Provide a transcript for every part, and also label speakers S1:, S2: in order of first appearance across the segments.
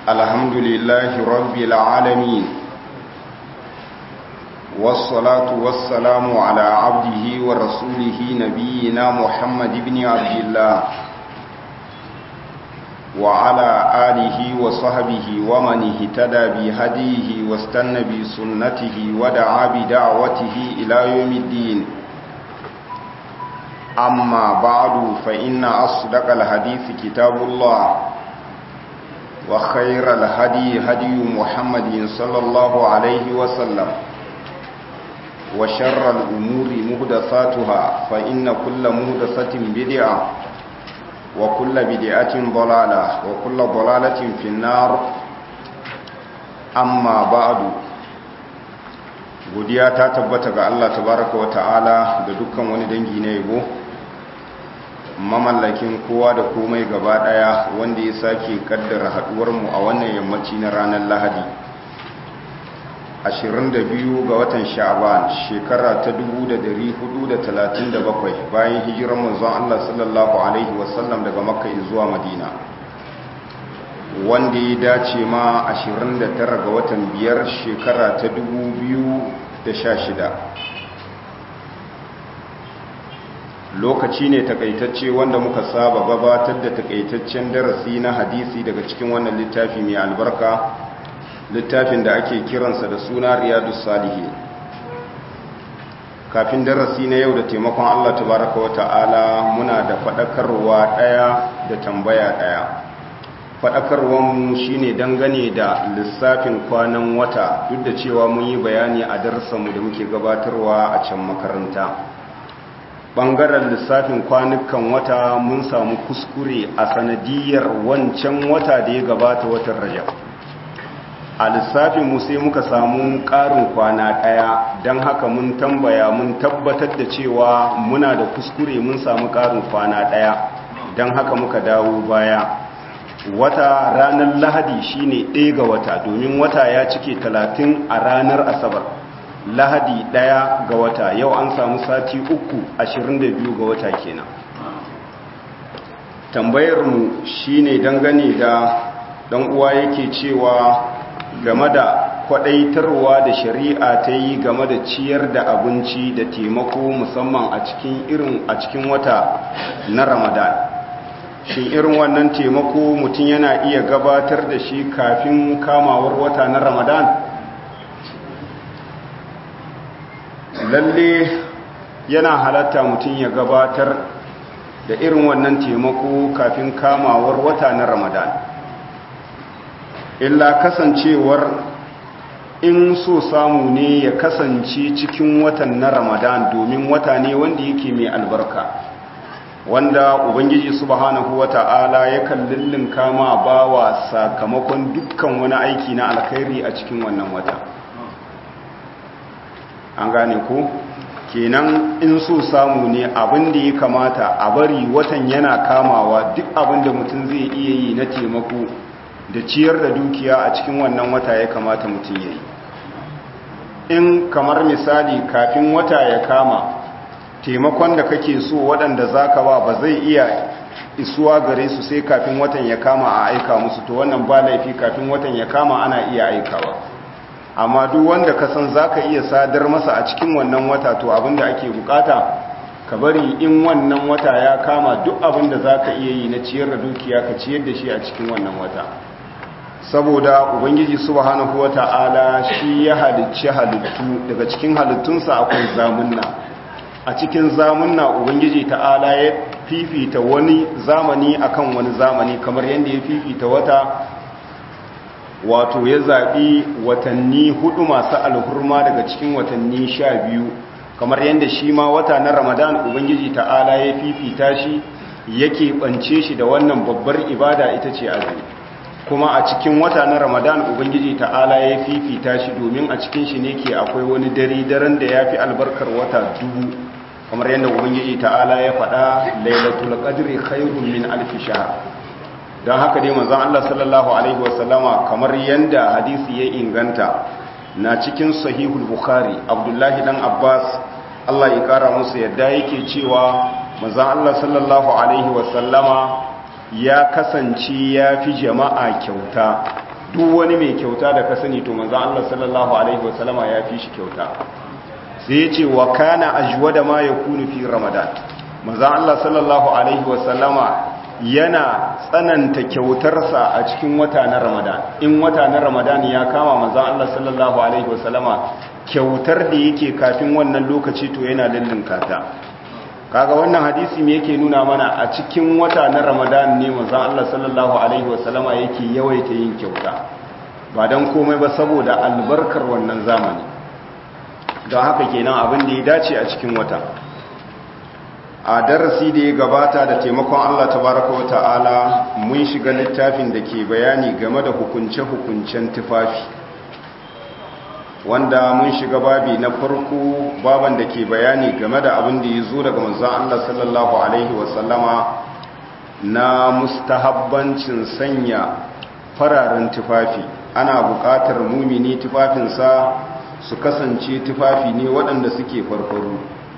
S1: الحمد لله رب العالمين والصلاة والسلام على عبده ورسوله نبينا محمد بن عبد الله وعلى آله وصحبه ومن اهتدى بهديه واستنى بسنته ودعا بدعوته إلى يوم الدين أما بعد فإن أصدق الحديث كتاب الله وخير الهدي هدي محمد صلى الله عليه وسلم وشر الأمور مهدساتها فإن كل مهدسة بدعة وكل بدعة ضلالة وكل ضلالة في النار أما بعد godiya ta tabbata ga Allah tabaraka wa ta'ala da dukkan wani dangi na yabo mamallakin kowa da komai gaba daya wanda ya sake kaddara haduwar mu a wannan yammaci na ranar Lahadi 22 ga watan Sha'ban shekara ta 1437 bayan hijirar manzon Allah sallallahu alaihi wasallam daga Makka zuwa Madina wanda ya dace ma 29 ga watan biyar shekara ta 2016 lokaci ne takaitacce wanda muka saba gabatar da takaitaccen darasi na hadisi daga cikin wannan littafi mai albarka littafin da ake kiransa da suna riyadu salihi kafin darasi na yau da taimakon Allah tabaraka wa ta'ala muna da faɗakarwa ɗaya da tambaya ɗaya faɗakarwanmu shi ne dangane da lissafin kwanan wata duk da cewa mun yi bayani a darsanmu da muke gabatarwa a can makaranta ɓangaren lissafin kwanukan wata mun samu kuskure a sanadiyar wancan wata da ya gabata watan rajab a lissafinmu sai muka samu ƙarin kwana ɗaya don haka mun tambaya mun tabbatar da cewa muna da kuskure mun samu ƙarin kwana ɗaya don haka muka dawo baya wata ranar lahadi shine ɗaya ga wata domin wata ya cike talatin a ranar asabar lahadi ɗaya ga wata yau an samu sati uku ashirin da biyu ga wata kenan tambayarmu shine dangane da ɗan uwa yake cewa game da kwaɗaitarwa da shari'a ta yi game da ciyar da abinci da taimako musamman a cikin irin a cikin wata na ramadan shin irin wannan taimako mutum yana iya gabatar da shi kafin kamawar wata na ramadan lalle yana halatta mutum ya gabatar da irin wannan taimako kafin kamawar wata na ramadan illa kasancewar in so samu ne ya kasance cikin watan na ramadan domin wata ne wanda yake mai albarka wanda ubangiji subhanahu wata'ala yakan lullun kama bawa sakamakon dukkan wani aiki na alkhairi a cikin wannan wata an gane ko kenan in so samu ne abin da ya kamata a bari watan yana kamawa duk abin da mutum zai iya yi na taimako da ciyar da dukiya a cikin wannan wata ya kamata mutum ya yi in kamar misali kafin wata ya kama taimakon da kake so waɗanda za ka ba ba zai iya isuwa gare su sai kafin watan ya kama a aika musu to wannan ba laifi kafin watan ya kama ana iya aikawa amma duk wanda ka san za ka iya sadar masa a cikin wannan wata to abinda ake bukata ka bari in wannan wata ya kama duk abinda za ka iya yi na ciyar da dukiya ka ciyar da shi a cikin wannan wata saboda ubangiji subhanahu wata'ala shi ya halicci halittu daga cikin halittunsa akwai zamunna a cikin zamunna ubangiji ta'ala ya fifita wani zamani akan wani zamani kamar yadda ya fifita wata wato ya zaɓi watanni hudu masu alhurma daga cikin watanni sha biyu kamar yadda shi ma wata na ramadan ubangiji ta'ala ya fifita shi yake ɓance shi da wannan babbar ibada ita ce azumi kuma a cikin wata na ramadan ubangiji ta'ala ya fifita shi domin a cikin shi ne ke akwai wani dare daren da ya fi albarkar wata dubu kamar yadda ubangiji ta'ala ya faɗa lailatul qadri khairun min alf shahr don haka dai manzon Allah sallallahu alaihi wasallama kamar yadda hadisi ya inganta na cikin sahihul bukhari abdullahi dan abbas Allah ya kara musu yadda yake cewa manzon Allah sallallahu alaihi wasallama ya kasance ya fi jama'a kyauta duk wani mai kyauta da ka sani to manzon Allah sallallahu alaihi wasallama ya fi shi kyauta sai ya ce wa kana ajwada ma yakunu fi ramadan manzon Allah sallallahu alaihi wasallama yana tsananta kyautarsa a cikin wata na ramadan in wata na ramadan ya kama manzon Allah sallallahu alaihi wasallama kyautar da yake kafin wannan lokaci to yana lullunka ta kaga wannan hadisi me yake nuna mana a cikin wata na ramadan ne manzon Allah sallallahu alaihi wasallama yake yawaita yin kyauta ba dan komai ba saboda albarkar wannan zamani don haka kenan abin da ya dace a cikin wata a darasi da ya gabata da taimakon Allah tabaraka wa ta'ala mun shiga littafin da ke bayani game da hukunce-hukuncen tufafi wanda mun shiga babi na farko baban da ke bayani game da abin da ya zo daga manzon Allah sallallahu alaihi wasallama na mustahabbancin sanya fararen tufafi ana buƙatar mumini tufafinsa su kasance tufafi ne waɗanda suke farfaru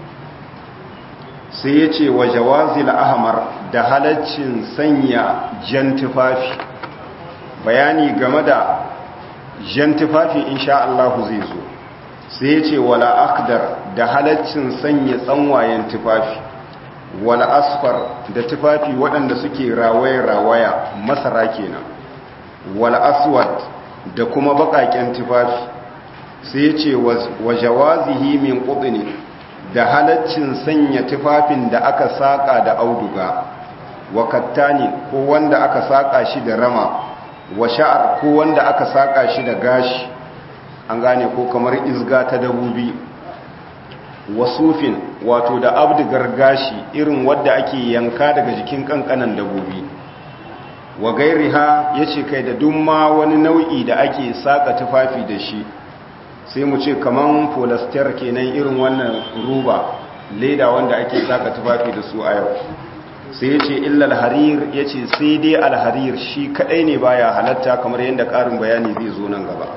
S1: sai ya ce wa jawazil ahmar da halaccin sanya jan tufafi bayani game da jan tufafi insha Allah zai zo sai ya ce wala akdar da halaccin sanya tsanwayen tufafi wala asfar da tufafi waɗanda suke rawaya-rawaya masara kenan wala aswad da kuma baƙaƙen tufafi sai ya ce wa jawazihi min ƙudini da halaccin sanya tufafin da aka saƙa da auduga wa kattani ko wanda aka saƙa shi da rama wa sha'ar ko wanda aka saƙa shi da gashi an gane ko kamar izga ta dabubi wa sufin wato da abdigar gashi irin wadda ake yanka daga jikin kankanan dabobi wa gairiha yace kai da dumma wani nau'i da ake saka tufafi da shi sai mu ce kaman polyester kenan irin wannan ruba leda wanda ake saka tufafi da su a yau sai yace illa alharir yace sai dai alharir shi kadai ne baya halatta kamar yadda karin bayani zai zo nan gaba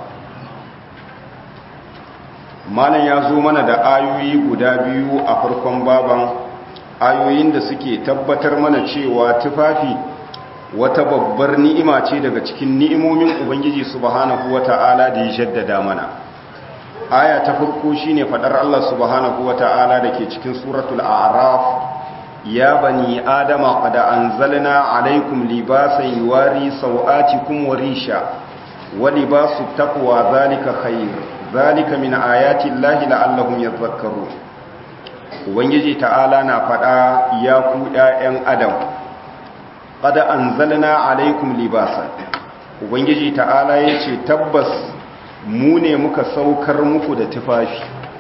S1: malam ya zo mana da ayoyi guda biyu a farkon baban ayoyin da suke tabbatar mana cewa tufafi wata babbar ni'ima ce daga cikin ni'imomin ubangiji subhanahu wata'ala da ya jaddada mana aya ta farko shine fadar Allah subhanahu wata'ala dake cikin suratul a'raf ya bani adama qad anzalna alaykum libasan yuwari sawatikum wa risha wa libasu taqwa zalika khair zalika min ayati llahi la'allahum yadhakkarun ubangiji ta'ala na fada ya ku ƴaƴan adam qad anzalna alaykum libasan ubangiji ta'ala yace tabbas mu ne muka saukar muku da tufafi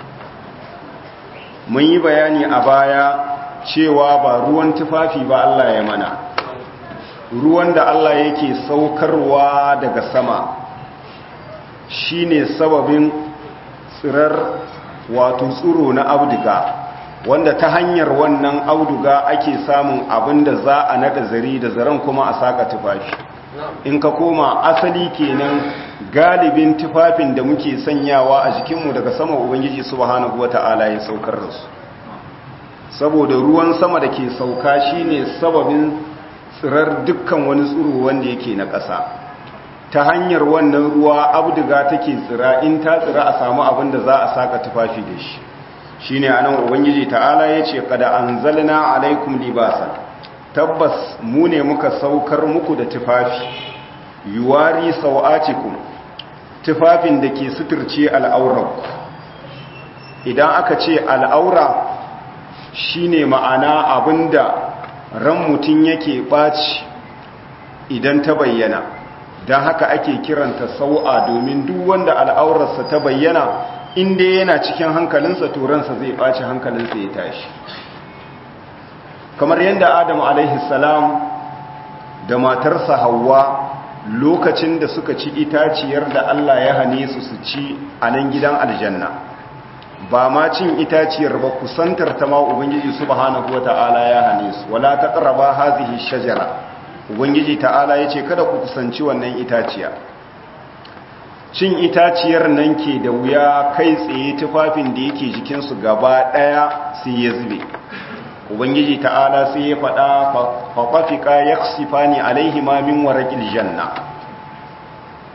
S1: mun yi bayani a baya cewa ba ruwan tufafi ba Allah ya mana ruwan da Allah yake saukarwa daga sama shine sababin tsirar wato tsuro na auduga wanda ta hanyar wannan auduga ake samun abin da za a nada zari da zaren kuma a saka tufafi in ka koma asali kenan galibin tufafin da muke sanyawa a jikinmu daga sama ubangiji subhanahu wata'ala ya saukar da su saboda ruwan sama da ke sauka shine sababin tsirar dukkan wani tsuro wanda yake na ƙasa ta hanyar wannan ruwa abduga take tsira in ta tsira a samu abin da za a saka tufafi da shi shine anan ubangiji ta'ala yace kada anzalna alaikum libasan tabbas mu ne muka saukar muku da tufafi yuwari sawatikum tufafin da ke suturce al'auranku idan aka ce al'aura shine ma'ana abinda ran mutum yake ɓaci idan ta bayyana don haka ake kiranta sau'a domin duk wanda al'aurarsa ta bayyana inda yana cikin hankalinsa turansa zai ɓaci hankalinsa ya tashi kamar yadda adam salam da matarsa hawa lokacin da suka ci itaciyar da Allah ya hane su su ci a nan gidan aljanna ba ma cin itaciyar ba kusantar ta ma ubangiji subhanahu wata'ala ya hane su wala taqraba hazihi shajara ubangiji ta'ala yace kada ku kusanci wannan itaciya cin itaciyar nan ke da wuya kai tsaye tufafin da yake jikin su gaba daya sai ya zube ubangiji ta'ala sai ya faɗa faƙafika ya sifani alaihima min waraƙil janna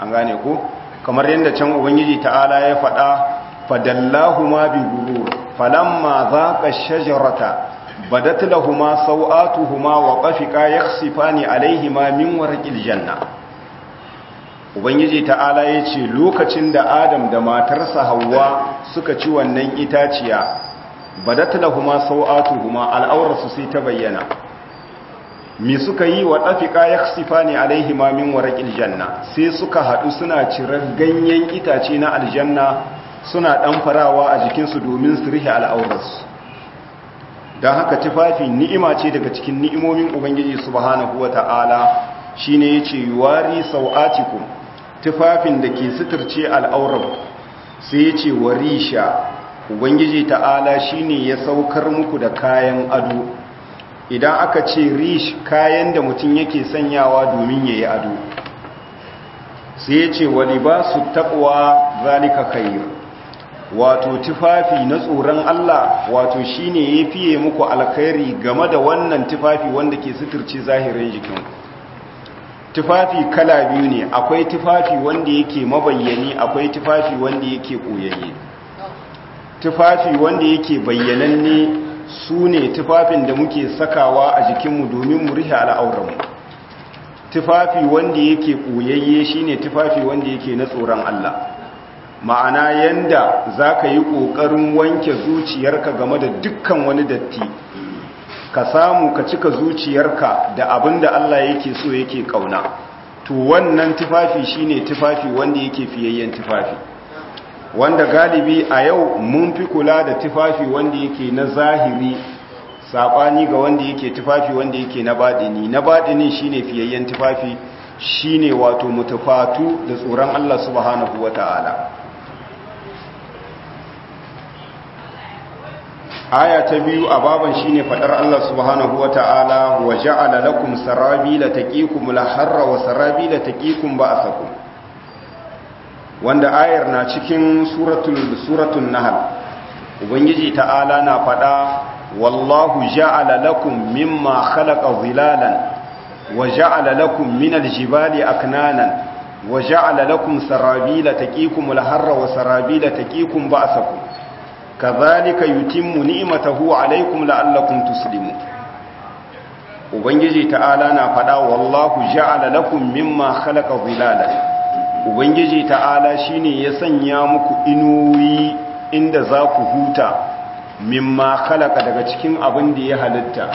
S1: an gane ko kamar yadda can ubangiji ta'ala ya faɗa fadallahuma bi gurur falamma zaqa shajarata badat lahumu sawatuhuma wa qafiqa yakhsifani alaihima min warqil janna ubangiji ta'ala ya ce lokacin da adam da matarsa hawa suka ci wannan itaciya badat lahumu sawatuhuma al'aurarsu sai ta bayyana mi suka yi wa ɗafiƙa ya sifa ne alaihima min waraƙil janna sai suka haɗu suna cirar ganyen itace na aljanna suna ɗanfarawa a jikinsu domin su rihe al'aurarsu don haka tufafi ni'ima ce daga cikin ni'imomin ubangiji subhanahu wa ta'ala shi ne ya ce wari sau'atikum tufafin da ke suturce al'aurar sai ya ce warisha ubangiji ta'ala shi ne ya saukar muku da kayan ado idan aka ce rish kayan da mutum yake sanyawa domin ya yi ado sai ya ce wani ba su taɓwa zalika khair wato tufafi na tsoron Allah wato shine ya fiye muku alkhairi game da wannan tufafi wanda ke suturce zahirin jikin tufafi kala biyu ne akwai tufafi wanda yake mabayyani akwai tufafi wanda yake koyayye tufafi wanda yake bayyananne su ne tufafin da muke sakawa a jikinmu domin mu rihe al'auranmu tufafi wanda yake ɓoyayye shi ne tufafi wanda yake na tsoron Allah ma'ana yanda za ka yi ƙoƙarin wanke zuciyarka game da dukkan wani datti ka samu ka cika zuciyarka da abin da Allah yake so yake ƙauna to wannan tufafi shi ne tufafi wanda yake fiyayyen tufafi wanda galibi a yau mun fi kula da tufafi wanda yake na zahiri saɓani ga wanda yake tufafi wanda yake na baɗini na baɗini shine fiyayyen tufafi shine wato mutafatu da tsoron Allah subhanahu wata'ala aya ta biyu a baban shine fadar Allah subhanahu wata'ala wa ja'ala lakum sarabila taqikum al-harra wa sarabila taqikum ba'sakum wanda ayar na cikin suratul suratul nahl ubangiji ta'ala na fada wallahu ja'ala lakum mimma khalaqa zilalan wa ja'ala lakum minal jibali aknanan wa ja'ala lakum sarabila taqikum al-harra wa sarabila taqikum ba'sakum kadhalika yutimmu ni'matahu 'alaykum la'allakum tuslimun ubangiji ta'ala na fada wallahu ja'ala lakum mimma khalaqa zilalan ubangiji ta'ala shine ya sanya muku inuwi inda za ku huta mimma khalaqa daga cikin abin da ya halitta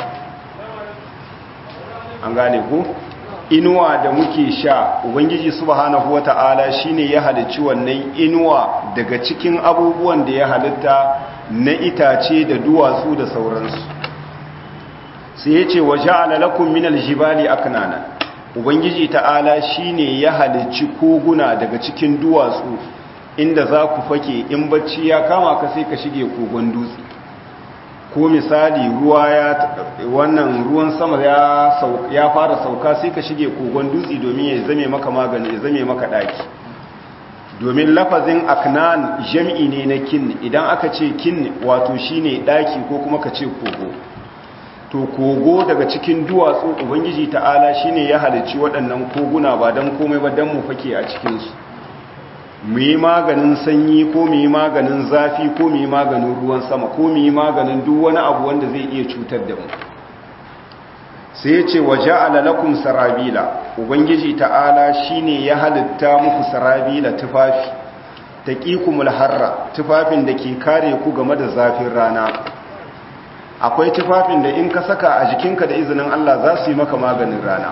S1: an gane ku inuwa da muke sha ubangiji subhanahu wata'ala shine ya halicci wannan inuwa daga cikin abubuwan da ya halitta na itace da duwatsu da sauransu sai ya ce wa ja'ala lakum minal jibali aknana ubangiji ta'ala shine ya halicci koguna daga cikin duwatsu inda za ku fake in bacci ya kama ka sai ka shige kogon dutse ko misali ruwa ya wannan ruwan sama ya ya fara sauka sai ka shige kogon dutse domin ya zame maka magani ya zame maka daki domin lafazin aknan jam'i ne na kin idan aka ce kin wato shine daki ko kuma ka ce kogo to kogo daga cikin duwatsu ubangiji ta'ala shine ya halicci waɗannan koguna ba don komai ba don mu fake a cikinsu mu yi maganin sanyi ko mu yi maganin zafi ko mu yi maganin ruwan sama ko mu yi maganin duk wani abu wanda zai iya cutar da mu sai ya ce waje alalakun sarabila ubangiji ta'ala shine ya halitta muku sarabila tufafi ta ƙikumul harra tufafin da ke kare ku game da zafin rana akwai tufafin da in ka saka a jikinka da izinin Allah za su yi maka maganin rana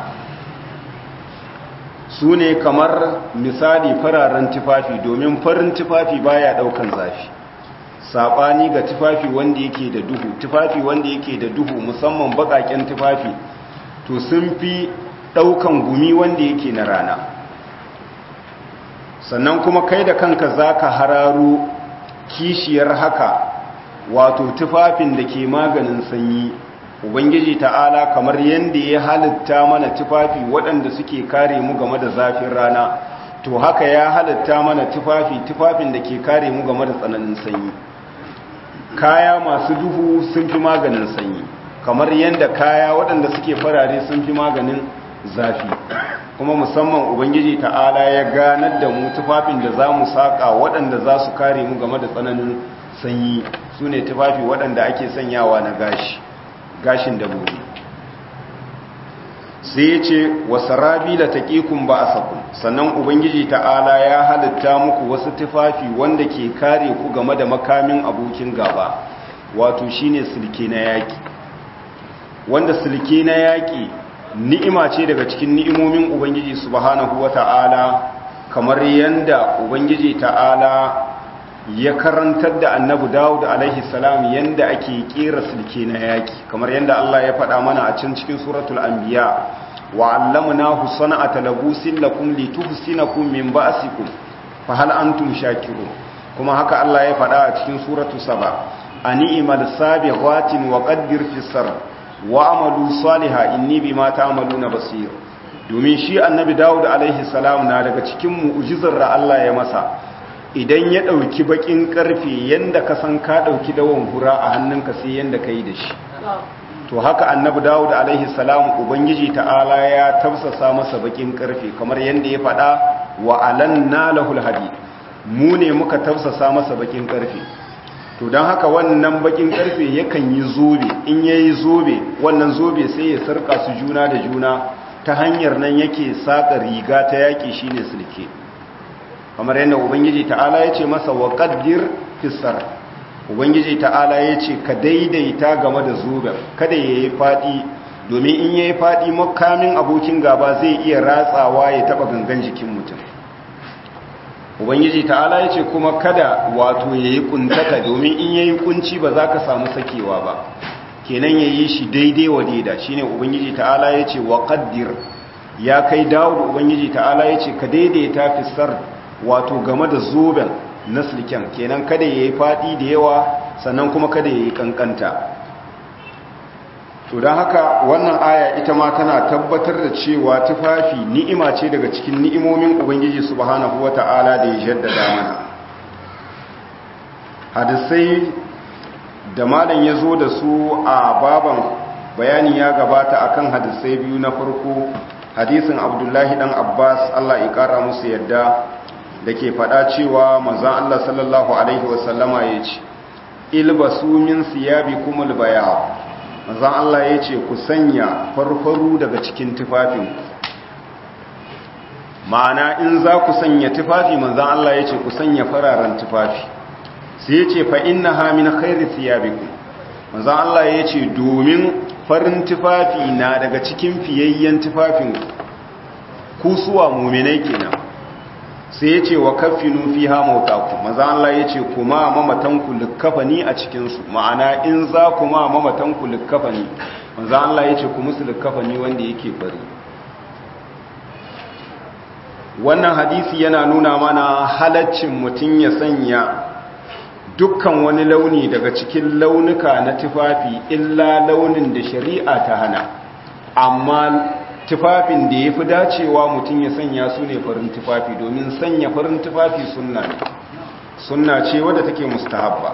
S1: su ne kamar misali fararen tufafi domin farin tufafi baya daukan zafi saɓani ga tufafi wanda yake da duhu tufafi wanda yake da duhu musamman baƙaƙen tufafi to sun fi daukan gumi wanda yake na rana sannan kuma kai da kanka za ka hararo kishiyar haka wato tufafin da ke maganin sanyi ubangiji ta'ala kamar yadda ya halitta mana tufafi waɗanda suke kare mu game da zafin rana to haka ya halitta mana tufafi tufafin da ke kare mu game da tsananin sanyi kaya masu duhu sun fi maganin sanyi kamar yadda kaya waɗanda suke farare sun fi maganin zafi kuma musamman ubangiji ta'ala ya ganar da mu tufafin da za mu saƙa waɗanda za su kare mu game da tsananin sanyi su ne tufafi waɗanda ake sanyawa na gashi gashin dabbobi sai ya ce wasu rabi da taƙikun ba a sakun sannan ubangiji ta'ala ya halitta muku wasu tufafi wanda ke kare ku game da makamin abokin gaba wato shine silke na yaƙi wanda silke na yaƙi ni'ima ce daga cikin ni'imomin ubangiji subhanahu wata'ala kamar yanda ubangiji ta'ala ya karantar da annabi dawud alaihi salam yanda ake kera silke na yaki kamar yanda Allah ya faɗa mana a can cikin suratul anbiya wa 'allamnahu sana'ata labusin lakum lituhsinakum min ba'sikum fa hal antum shakirun kuma haka Allah ya faɗa a cikin suratul saba ani'mal sabighatin wa qaddir fis sarr wa amalu saliha inni bima ta'maluna basir domin shi annabi dawud alaihi salam na daga cikin mu'jizar da Allah ya masa idan ya dauki bakin karfe yanda ka san ka dauki dawon hura a hannunka sai yanda kai da shi to haka annabi dawud alaihi salam ubangiji ta'ala ya tafsasa masa bakin karfe kamar yanda ya faɗa wa alanna lahul hadid mu ne muka tafsasa masa bakin karfe to don haka wannan bakin karfe yakan yi zobe in ya yi zobe wannan zobe sai ya sarka su juna da juna ta hanyar nan yake saƙa riga ta yaƙi shine sulke kamar yadda ubangiji ta'ala ya ce masa wa ƙaddir fisar ubangiji ta'ala ya ce ka daidaita game da zoben kada ya yi faɗi domin in ya yi faɗi makamin abokin gaba zai iya ratsawa ya taɓa gangan jikin mutum ubangiji ta'ala ya ce kuma kada wato ya yi kuntata domin in ya yi kunci ba za ka samu sakewa ba kenan ya yi shi daidai wa daida shi ne ubangiji ta'ala ya ce wa ƙaddir ya kai dawo ubangiji ta'ala ya ce ka daidaita fisar wato game da zoben na silken kenan kada ya yi faɗi da yawa sannan kuma kada ya yi ƙanƙanta to don haka wannan aya ita ma tana tabbatar da cewa tufafi ni'ima ce daga cikin ni'imomin ubangiji subhanahu wata'ala da ya jaddada mana hadisai da malam ya zo da su a baban bayani ya gabata akan hadisai biyu na farko hadisin abdullahi dan abbas allah ya kara musu yadda da ke faɗa cewa manzan allah sallallahu alaihi wasallama ya ce ilbasu min siyabi kumul bayawa manzan Allah ya ce ku sanya farfaru daga cikin tufafin ma'ana in za ku sanya tufafi manzan Allah ya ce ku sanya fararen tufafi sai ya ce fa inna hamin khairi siyabiku manzan Allah ya ce domin farin tufafi na daga cikin fiyayyen tufafin kusuwa muminai kenan sai ya ce wa kafinu fi ha mautaku maza Allah ya ce kuma mamatanku likkafani a cikinsu ma'ana in za kuma mamatanku likkafani maza Allah ya ce ku musu likkafani wanda yake bari wannan hadisi yana nuna mana halaccin mutum ya sanya dukkan wani launi daga cikin launuka na tufafi illa launin da shari'a ta hana amma tufafin da ya fi dacewa mutum ya sanya su ne farin tufafi domin sanya farin tufafi sunna ne sunna ce wadda take mustahabba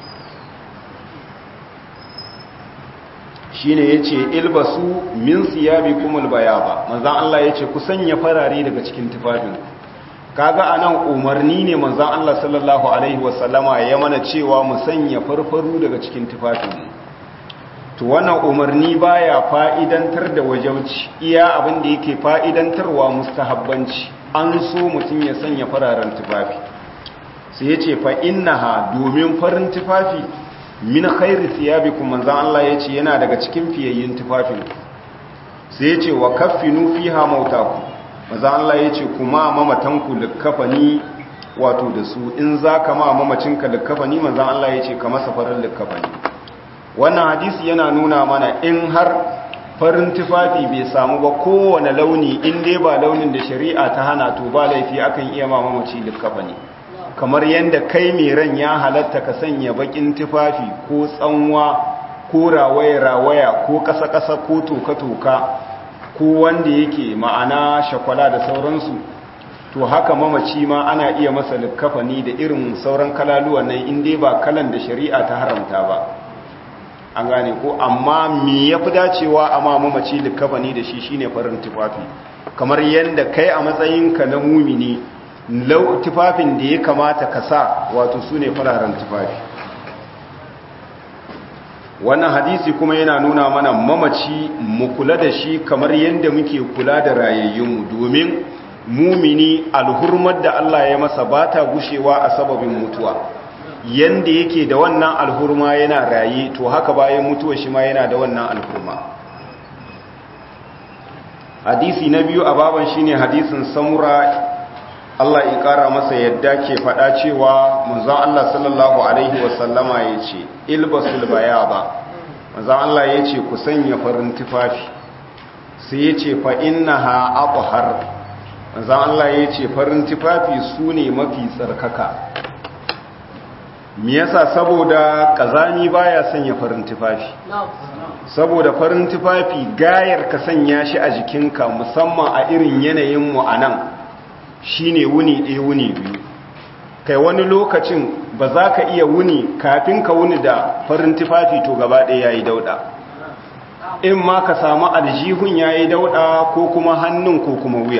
S1: shi ne ya ce ilbasu min siyabi kumul bayaba manzan Allah ya ce ku sanya farare daga cikin tufafin kaga a nan umarni ne manzan Allah sallallahu Alaihi wasallama ya mana cewa mu sanya farfaru daga cikin tufafinmu to wannan umarni baya fa'idantar da wajauci iya abin da yake fa'idantarwa mustahabbanci an so mutum ya sanya fararen tufafi sai ya ce fa'innaha domin farin tufafi min khairi siyabikum manzan Allah ya ce yana daga cikin fiyayyin tufafin sai ya ce wa kaffinu fiha mautaku manzan Allah ya ce kuma mamatanku likkafani wato da su in za ka ma mamacinka likkafani manzan Allah ya ce ka masa farin likkafani wannan hadisi yana nuna mana in har farin tufafi bai samu ba kowane launi in dai ba launin da shari'a ta hana to ba laifi akan iya ma mamaci likkafani kamar yadda kai mai ran ya halatta ka sanya bakin tufafi ko tsanwa ko rawaya-rawaya ko ƙasa-ƙasa ko toka-toka ko wanda yake ma'ana shakwala da sauransu to haka mamaci ma ana iya masa likkafani da irin sauran kalaluwan nan in dai ba kalan da shari'a ta haramta ba an gane ko amma me ya fi dacewa a ma mamaci likafani da shi shine farin tufafi kamar yadda kai a matsayinka na mumini lau tufafin da ya kamata ka sa wato su ne fararen tufafi wannan hadisi kuma yana nuna mana mamaci mu kula da shi kamar yadda muke kula da rayayyunmu domin mumini alhurmar da Allah ya masa ba ta gushewa a sababin mutuwa yanda yake da wannan alhurma yana raye to haka bayan mutuwa shi ma yana da wannan alhurma hadisi na biyu a baban shine hadisin samura Allah ya kara masa yadda ke faɗa cewa manzon Allah sallallahu alaihi wasallama yace ilbasul bayaba manzon Allah yace ku sanya farin tufafi sai yace fa innaha athhar manzon Allah yace farin tufafi sune mafi tsarkaka me yasa saboda kazami baya sanya farin tufafi saboda farin tufafi gayar ka sanya shi a jikinka musamman a irin yanayin mu anan shine wuni ɗaya wuni biyu kai wani lokacin ba za ka iya wuni kafin ka wuni da farin tufafi to gaba ɗaya yayi dauɗa in ma ka samu aljihun yayi dauɗa ko kuma hannun ko kuma wuya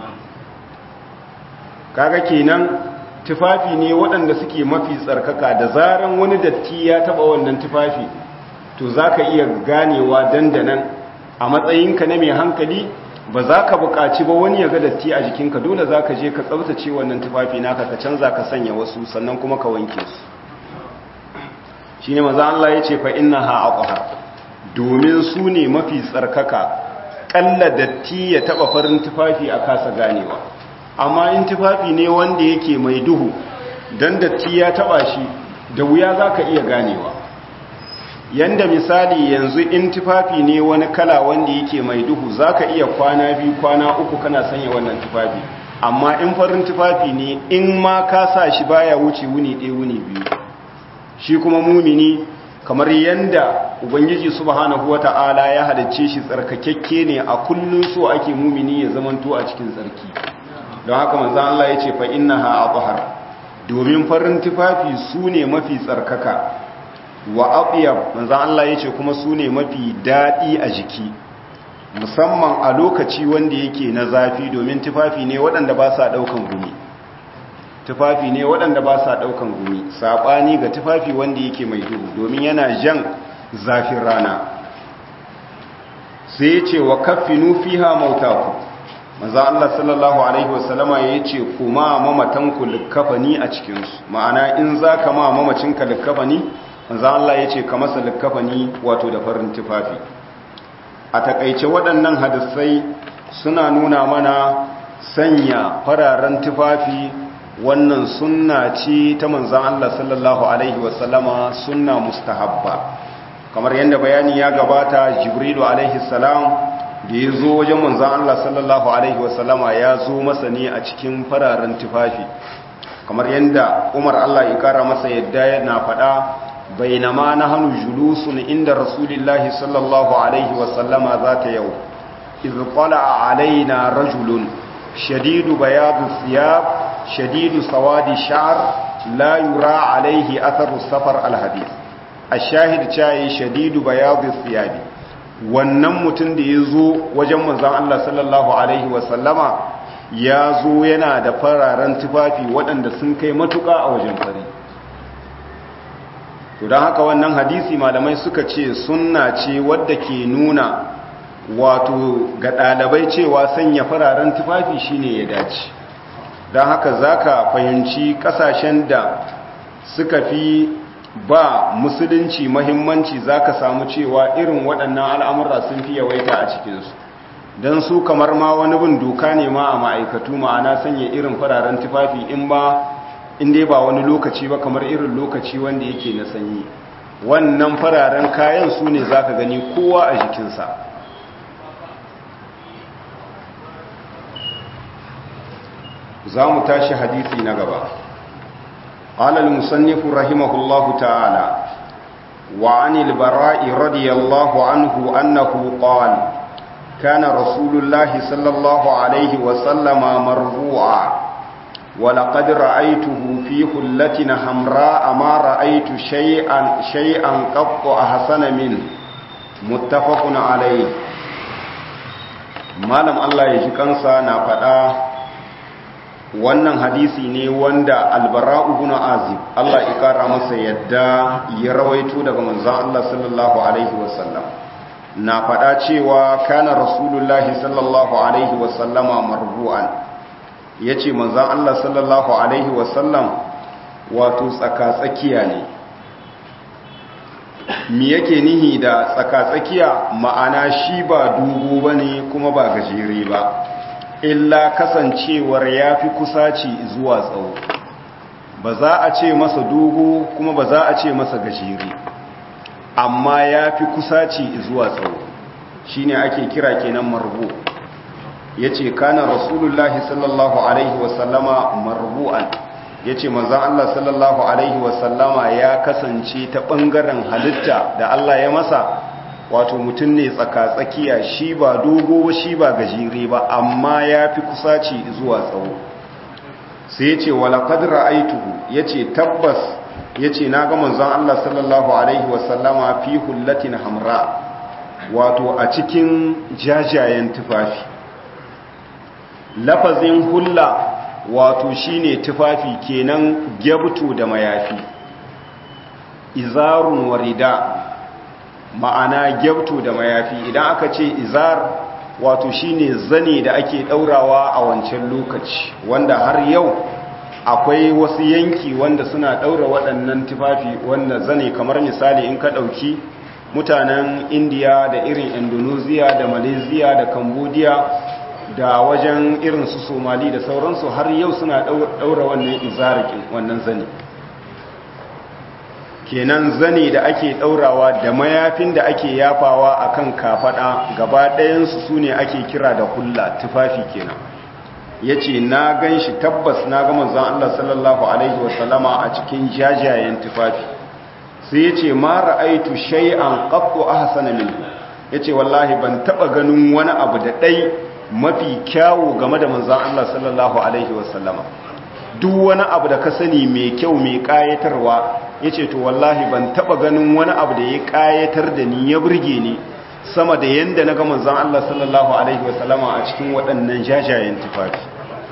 S1: kaga kenan tufafi ne waɗanda suke mafi tsarkaka da zaran wani datti ya taɓa wannan tufafi to za ka iya ganewa dandanan a matsayinka na mai hankali ba za ka buƙaci ba wani ya ga datti a jikinka dole za ka je ka tsabtace wannan tufafi naka ka canza ka sanya wasu sannan kuma ka wanke su shi ne maza Allah ya ce fa inna ha aqhar domin su ne mafi tsarkaka ƙalla datti ya taɓa farin tufafi a kasa ganewa amma in tufafi ne wanda yake mai duhu dan datti ya taba shi da wuya zaka iya ganewa yanda misali yanzu in tufafi ne wani kala wanda yake mai duhu zaka iya kwana biyu kwana uku kana sanya wannan tufafi amma in farin tufafi ne in ma ka sa shi baya wuce wuni ɗaya wuni biyu shi kuma mumini kamar yanda ubangiji subhanahu wata'ala ya halicce shi tsarkakekke ne a kullun so ake mumini ya zamanto a cikin tsarki don haka manzan Allah ya ce fa inna ha abuhar domin farin tufafi su ne mafi tsarkaka wa abiyar manzan Allah ya ce kuma su ne mafi daɗi a jiki musamman a lokaci wanda yake na zafi domin tufafi ne waɗanda ba sa ɗaukan gumi tufafi ne waɗanda ba sa ɗaukan gumi saɓani ga tufafi wanda yake mai duhu domin yana jan zafin rana sai ya ce wa kaffinu fiha mautaku manzo Allah sallallahu alaihi wasallama yace kuma mamatanku likkafani a cikin su ma'ana in zaka ma mamacinka likkafani manzo Allah yace ka masa likkafani wato da farin tufafi a takeice waɗannan hadisai suna nuna mana sanya fararen tufafi wannan sunna ce ta manzo Allah sallallahu alaihi wasallama sunna mustahabba kamar yadda bayani ya gabata jibrilu alaihi salam da ya zo wajen manzan Allah sallallahu Alaihi wasallama ya zo masa ne a cikin fararen tufafi kamar yadda umar Allah ya kara masa yadda yana faɗa bainama na hannu julusun inda rasulillahi sallallahu Alaihi wasallama za ta yau izqala alaina rajulun shadidu bayadu thiyab shadidu sawadi sha'r la yura alaihi atharu safar alhadith ash-shahid chai shadidu bayadu thiyabi wannan mutum da ya zo wajen manzan Allah sallallahu Alaihi wasallama ya zo yana da fararen tufafi waɗanda sun kai matuƙa a wajen fari to don haka wannan hadisi malamai suka ce sunna ce wadda ke nuna wato ga ɗalibai cewa sanya fararen tufafi shine ya dace don haka za ka fahimci ƙasashen da suka fi ba musulunci mahimmanci za ka samu cewa irin waɗannan al'amura sun fi yawaita a cikinsu don su kamar ma wani bin doka ne ma a ma'aikatu ma'ana sanya irin fararen tufafi in ba inda ba wani lokaci ba kamar irin lokaci wanda yake na sanyi wannan fararen kayan su ne za ka gani kowa a jikinsa za mu tashi hadisi na gaba قال المصنف رحمه الله تعالى وعن البراء رضي الله عنه أنه قال كان رسول الله صلى الله عليه وسلم مرفوعا ولقد رأيته في حلة حمراء ما رأيت شيئا شيئا قط أحسن منه متفق عليه malam Allah ya ji kansa na faɗa wannan hadisi ne wanda albara'u ibn azib Allah ya kara masa yadda ya rawaito daga manzon Allah sallallahu alaihi wasallam na faɗa cewa kana rasulullahi sallallahu alaihi wasallama marbu'an yace manzon Allah sallallahu alaihi wasallam wato tsaka-tsakiya ne mi yake nihi da tsaka-tsakiya ma'ana shi ba dogo bane kuma ba gajere ba illa kasancewar ya fi kusaci zuwa tsawo ba za a ce masa dogo kuma ba za a ce masa gajere amma ya fi kusaci zuwa tsawo shi ne ake kira kenan marbu ya ce kana rasulullahi sallallahu alaihi wasallama marbu'an ya ce manzan Allah sallallahu alaihi wasallama ya kasance ta ɓangaren halitta da Allah ya masa wato mutum ne tsaka-tsakiya shi ba dogo shi ba gajere ba amma ya fi kusaci zuwa tsawo sai ya ce walakad ra'aituhu ya ce tabbas ya ce na ga manzon Allah sallallahu Alaihi wasallama fi hullatin hamra wato a cikin jajayen tufafi lafazin hulla wato shine tufafi kenan gyabtu da mayafi izarun warida ma'ana gyabtu da mayafi idan aka ce izar wato shine zane da ake daurawa a wancan lokaci wanda har yau akwai wasu yanki wanda suna daura waɗannan tufafi wanda zane kamar misali in ka ɗauki mutanen indiya da irin indonesia da malaysia da cambodia da wajen irin su somali da sauransu har yau suna daura wannan izarikin wannan zane kenan zane da ake daurawa da mayafin da ake yafawa akan kafada gaba ɗayansu su ne ake kira da hulla tufafi kenan ya ce na gan shi tabbas na ga manzan Allah sallallahu Alaihi wasallama a cikin jajayen tufafi sai ya ce ma ra'aitu shay'an qattu ahsana minhu ya ce wallahi ban taɓa ganin wani abu da ɗai mafi kyawu game da manzan Allah sallallahu Alaihi wasallama duk wani abu da ka sani mai kyau mai ƙayatarwa ya ce to wallahi ban taba ganin wani abu da ya kayatar da ni ya burge ni sama da yadda na ga manzon Allah sallallahu alaihi wasallama a cikin waɗannan jajayen tufafi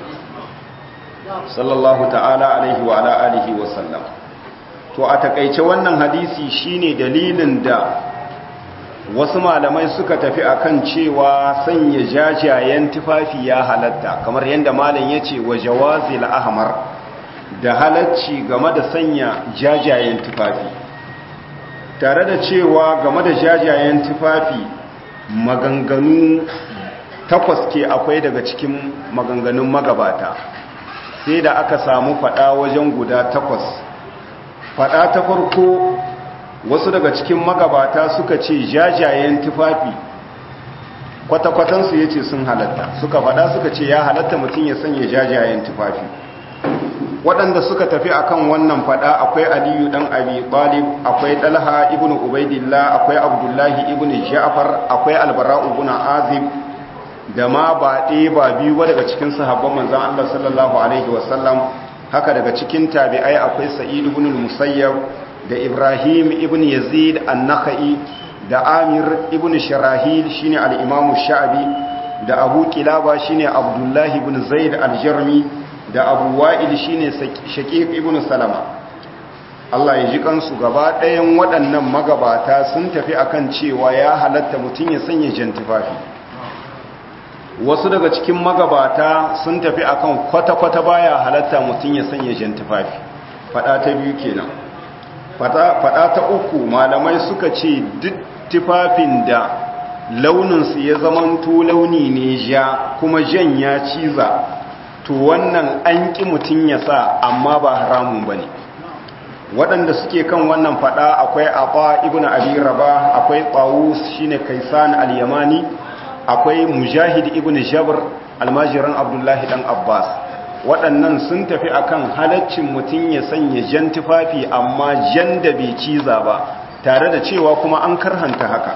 S1: sallallahu ta'ala alaihi wa ala alihi wasallam to a takaice wannan hadisi shine dalilin da wasu malamai suka tafi akan cewa sanya jajayen tufafi ya halatta kamar yadda malam yace wa jawazil ahmar da halacci game da sanya jajayen tufafi tare da cewa game da jajayen tufafi maganganu takwas ke akwai daga cikin maganganun magabata sai da aka samu fada wajen guda takwas fada ta farko wasu daga cikin magabata suka ce jajayen tufafi kwata-kwatansu ya ce sun halatta suka fada suka ce ya halatta mutum ya sanya jajayen tufafi waɗanda suka tafi akan wannan fada akwai aliyu ɗan abi talib akwai ɗalha ibn ubaidillah akwai abdullahi ibn ja'far akwai albara ibn azib da ma ba ɗaya ba biyu ba daga cikin sahabban manzan Allah sallallahu alaihi wasallam haka daga cikin tabi'ai akwai sa'id ibn musayyab da ibrahim ibn yazid an-nakhai da amir ibn sharahil shine al-imam sha'bi da abu kilaba shine abdullahi ibn zaid al-jarmi da abu wa'il shine shaqiq ibn salama Allah ya ji kansu gaba ɗayan waɗannan magabata sun tafi akan cewa ya halatta mutum ya sanya jantifafi wasu daga cikin magabata sun tafi akan kwata-kwata baya halatta mutum ya sanya jantifafi fada ta biyu kenan fada ta uku malamai suka ce duk tufafin da launinsu ya zamanto launi ne ja kuma jan ya ciza to wannan an ƙi mutum ya sa amma ba haramun ba ne waɗanda suke kan wannan fada akwai aqa ibn abi raba akwai tawus shine kaisan al-yamani akwai mujahid ibn jabr almajiran abdullahi dan abbas waɗannan sun tafi akan halaccin mutum ya sanya jan tufafi amma jan da bai ciza ba tare da cewa kuma an karhanta haka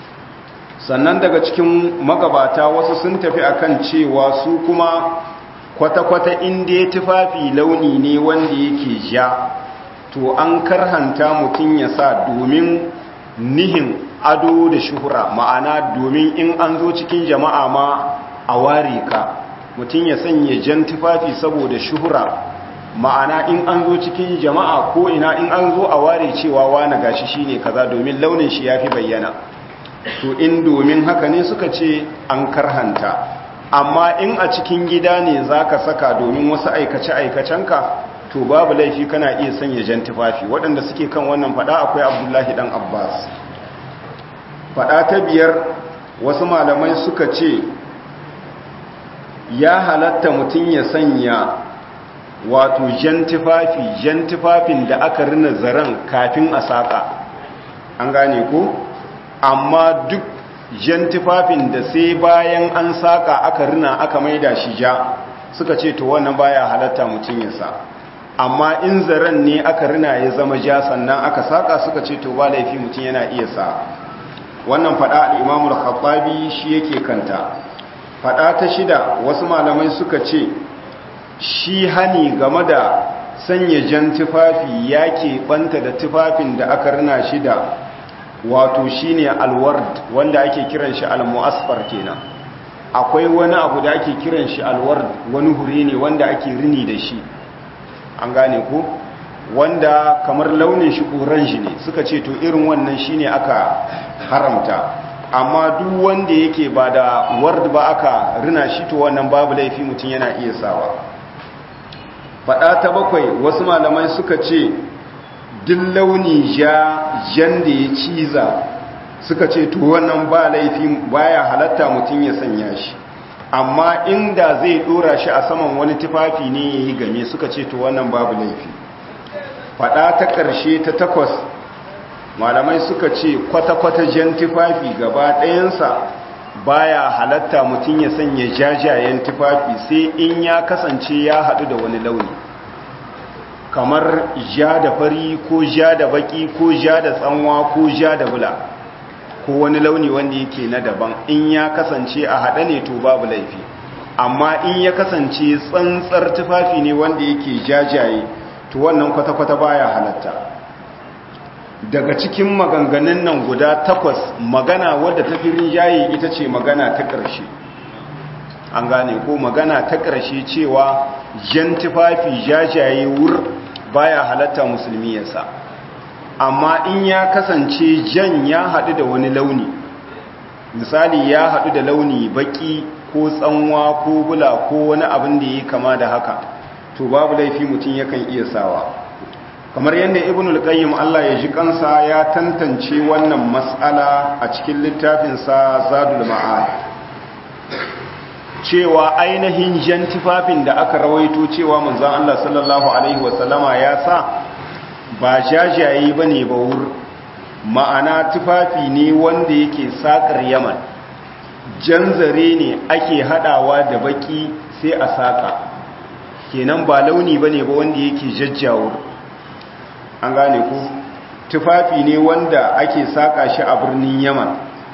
S1: sannan daga cikin magabata wasu sun tafi akan cewa su kuma kwata-kwata inda ya tufafi launi ne wanda yake ja to an karhanta mutum ya sa domin nihin ado da shuhura ma'ana domin in an zo cikin jama'a ma a ware ka mutum ya sanya jan tufafi saboda shuhura ma'ana in an zo cikin jama'a ko ina in an zo a ware cewa wane gashi shine kaza domin launin shi yafi bayyana to in domin haka ne suka ce an karhanta amma in a cikin gida ne zaka saka domin wasu aikace aikacenka to babu laifi kana iya sanya jan tufafi waɗanda suke kan wannan fada akwai abdullahi dan abbas fada ta biyar wasu malamai suka ce ya halatta mutum ya sanya wato jan tufafi jan tufafin da aka rina zaren kafin a saƙa an gane ko amma duk jan tufafin da sai bayan an saƙa aka rina aka maida shi ja suka ce to wannan baya halatta mutum ya sa amma in zaren ne aka rina ya zama ja sannan aka saƙa suka ce to ba laifi mutum yana iya sa wannan faɗa al'imamul khattabi shi yake kanta faɗa ta shida wasu malamai suka ce shi hani game da sanya jan tufafi ya ɓanta da tufafin da aka rina shi da wato shi ne alward wanda ake kiran shi almu'asfar kenan akwai wani abu da ake kiran shi alward wani hure ne wanda ake rini da shi an gane ko wanda kamar launin shi orange ne suka ce to irin wannan shine aka haramta amma duk wanda yake ba da ward ba aka rina shi to wannan babu laifi mutum yana iya sawa faɗa ta bakwai wasu malamai suka ce duk launi ja jan da ya ciza suka ce to wannan ba laifi baya halatta mutum ya sanya shi amma inda zai dora shi a saman wani tufafi ne ya yi game suka ce to wannan babu laifi faɗa ta ƙarshe ta takwas malamai suka ce kwata-kwata jan tufafi gaba ɗayansa baya halatta mutum ya sanya jajayen tufafi sai in ya kasance ya haɗu da wani launi kamar ja da fari ko ja da baki ko ja da tsanwa ko ja da bula ko wani launi wanda yake na daban in ya kasance a haɗe ne to babu laifi amma in ya kasance tsantsar tufafi ne wanda yake jajaye to wannan kwata-kwata baya halatta daga cikin maganganun nan guda takwas magana wadda ta fi rinjaye ita ce magana ta ƙarshe an gane ko magana ta ƙarshe cewa jan tufafi jajaye wur baya halatta musulmi yasa amma in ya kasance jan ya haɗu da wani launi misali ya haɗu da launi baki ko tsanwa ko bula ko wani abin da ya kama da haka to babu laifi mutum yakan iya sawa kamar yadda ibn al-qayyim Allah ya ji kansa ya tantance wannan mas'ala a cikin littafinsa zadul ma'ad cewa ainihin jan tufafin da aka rawaito cewa manzon Allah sallallahu alaihi wasallama ya sa ba jajaye bane ba wur ma'ana tufafi ne wanda yake sakar yaman jan zare ne ake hadawa da baki sai a saka kenan ba launi bane ba wanda yake jajjawur an gane ku tufafi ne wanda ake saka shi a birnin yaman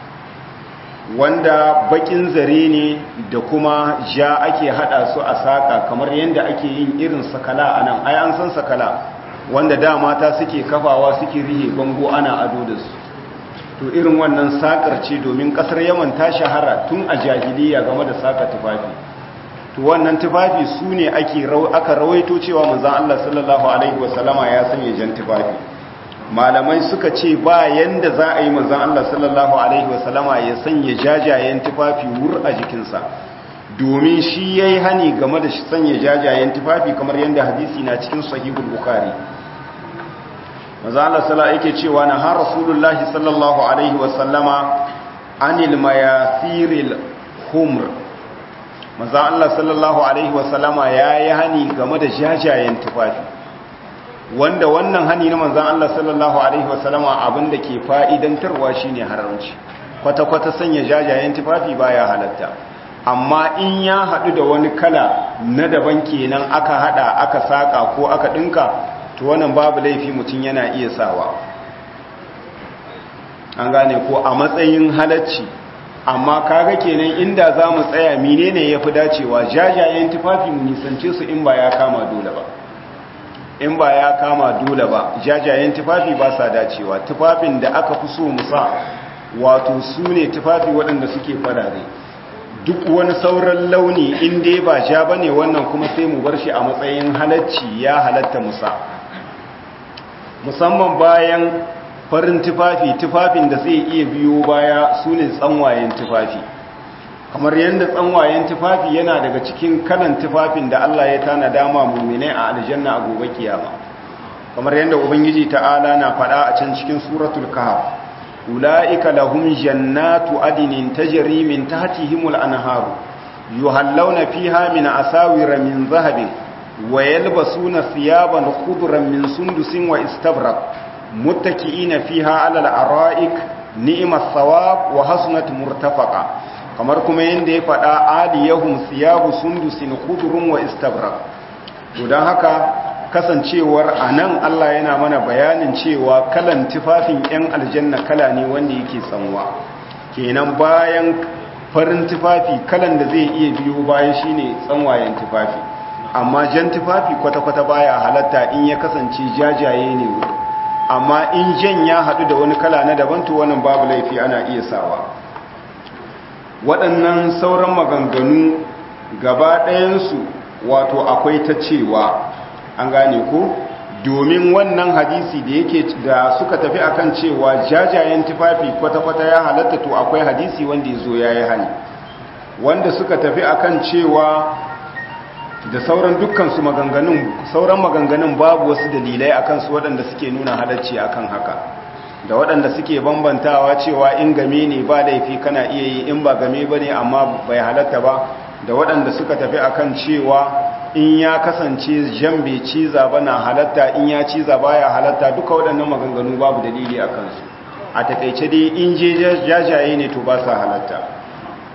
S1: wanda bakin zare ne da kuma ja ake hada su a saka kamar yadda ake yin irin sakala a nan ai an san sakala wanda da mata suke kafawa suke rihe bango ana ado da su to irin wannan sakar ce domin kasar yaman ta shahara tun a jahiliya game da saka tufafi to wannan tufafi su ne ake aka rawaito cewa manzon Allah sallallahu alaihi wasallama ya sanya jan tufafi malamai suka ce ba yanda za a yi manzon Allah sallallahu alaihi wasallama ya sanya jajayen tufafi wur a jikinsa domin shi yayi hani game da sanya jajayen tufafi kamar yanda hadisi na cikin sahihul bukhari manzon Allah sallallahu yake cewa na har rasulullahi sallallahu alaihi wasallama anil mayasiril humr manzon Allah sallallahu alaihi wasallama yayi hani game da jajayen tufafi wanda wannan hani na manzan Allah sallallahu Alaihi wasallama abinda ke fa'idantarwa shi ne haramci kwata-kwata sanya jajayen tufafi baya halatta amma in ya haɗu da wani kala na daban kenan aka haɗa aka saƙa ko aka ɗinka to wannan babu laifi mutum yana iya sawa an gane ko a matsayin halacci amma kaga kenan inda za mu tsaya menene ya fi dacewa jajayen tufafi mu nisance su in ba ya kama dole ba in ba ya kama dole ba jajayen tufafi ba sa dacewa tufafin da aka fi so musa wato su ne tufafi waɗanda suke farare duk wani sauran launi in dai ba ja ba ne wannan kuma sai mu bar shi a matsayin halacci ya halatta musa musamman bayan farin tufafi tufafin da zai iya biyo baya su ne tsanwayen tufafi kamar yadda tsanwayen tufafi yana daga cikin kalan tufafin da Allah ya tana dama mummune a aljanna a gobe kiyama kamar yadda ubangiji ta'ala na faɗa a can cikin suratul kahf ulaika lahum jannatu adnin tajri min tahtihimul anharu yuhallawna fiha min asawira min zahabin wa yalbasuna thiyaban khudran min sundusin wa istabraq muttaki'ina fiha 'ala al-ara'ik ni'mas thawab wa hasunat murtafaqa kamar kuma yanda ya faɗa aliyahum thiyabu sundusin khudrun wa istabraq to dan haka kasancewar anan Allah yana mana bayanin cewa kalan tufafin yan aljanna kala ne wanda yake tsanwa kenan bayan farin tufafi kalan da zai iya biyo bayan shine tsanwayen tufafi amma jan tufafi kwata-kwata baya halatta in ya kasance jajaye ne amma in jan ya haɗu da wani kala na daban to wannan babu laifi ana iya sawa waɗannan sauran maganganu gaba ɗayansu wato akwai ta cewa an gane ko domin wannan hadisi da yake da suka tafi akan cewa jajayen tufafi kwata-kwata ya halatta to akwai hadisi wanda ya zo ya yi hali wanda suka tafi akan cewa da sauran dukkansu maganganun sauran maganganun babu wasu dalilai akan su waɗanda suke nuna halacci akan haka da waɗanda suke bambantawa cewa in game ne ba laifi kana iya yi in ba game ba ne amma bai halatta ba da waɗanda suka tafi akan cewa in ya kasance jan bai ciza ba na halatta in ya ciza ba ya halatta duka waɗannan maganganu babu dalili a kansu a taƙaice dai in je jajaye ne to ba sa halatta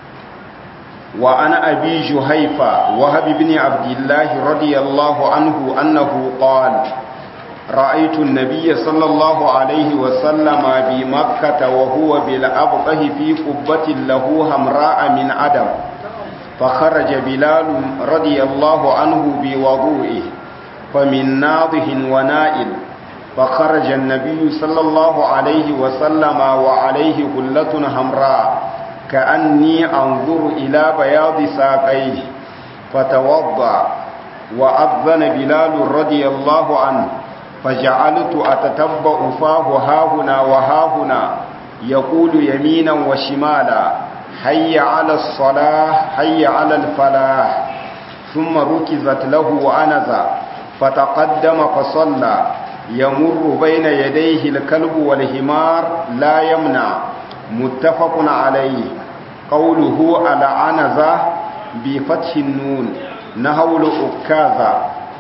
S1: وعن أبي جهيفة وهب بن عبد الله رضي الله عنه أنه قال رأيت النبي صلى الله عليه وسلم بمكة وهو بالأبطه في قبة له همراء من عدم فخرج بلال رضي الله عنه بوضوئه فمن ناضه ونائل فخرج النبي صلى الله عليه وسلم وعليه هلة همراء كأني أنظر إلى بياض ساقيه فتوضأ وأذن بلال رضي الله عنه فجعلت أتتبع فاه هاهنا وهاهنا يقول يمينا وشمالا حي على الصلاة حي على الفلاح ثم ركزت له وأنزا فتقدم فصلى يمر بين يديه الكلب والهمار لا يمنع متفق عليه قوله على عنزة بفتح النون نهول أكاذا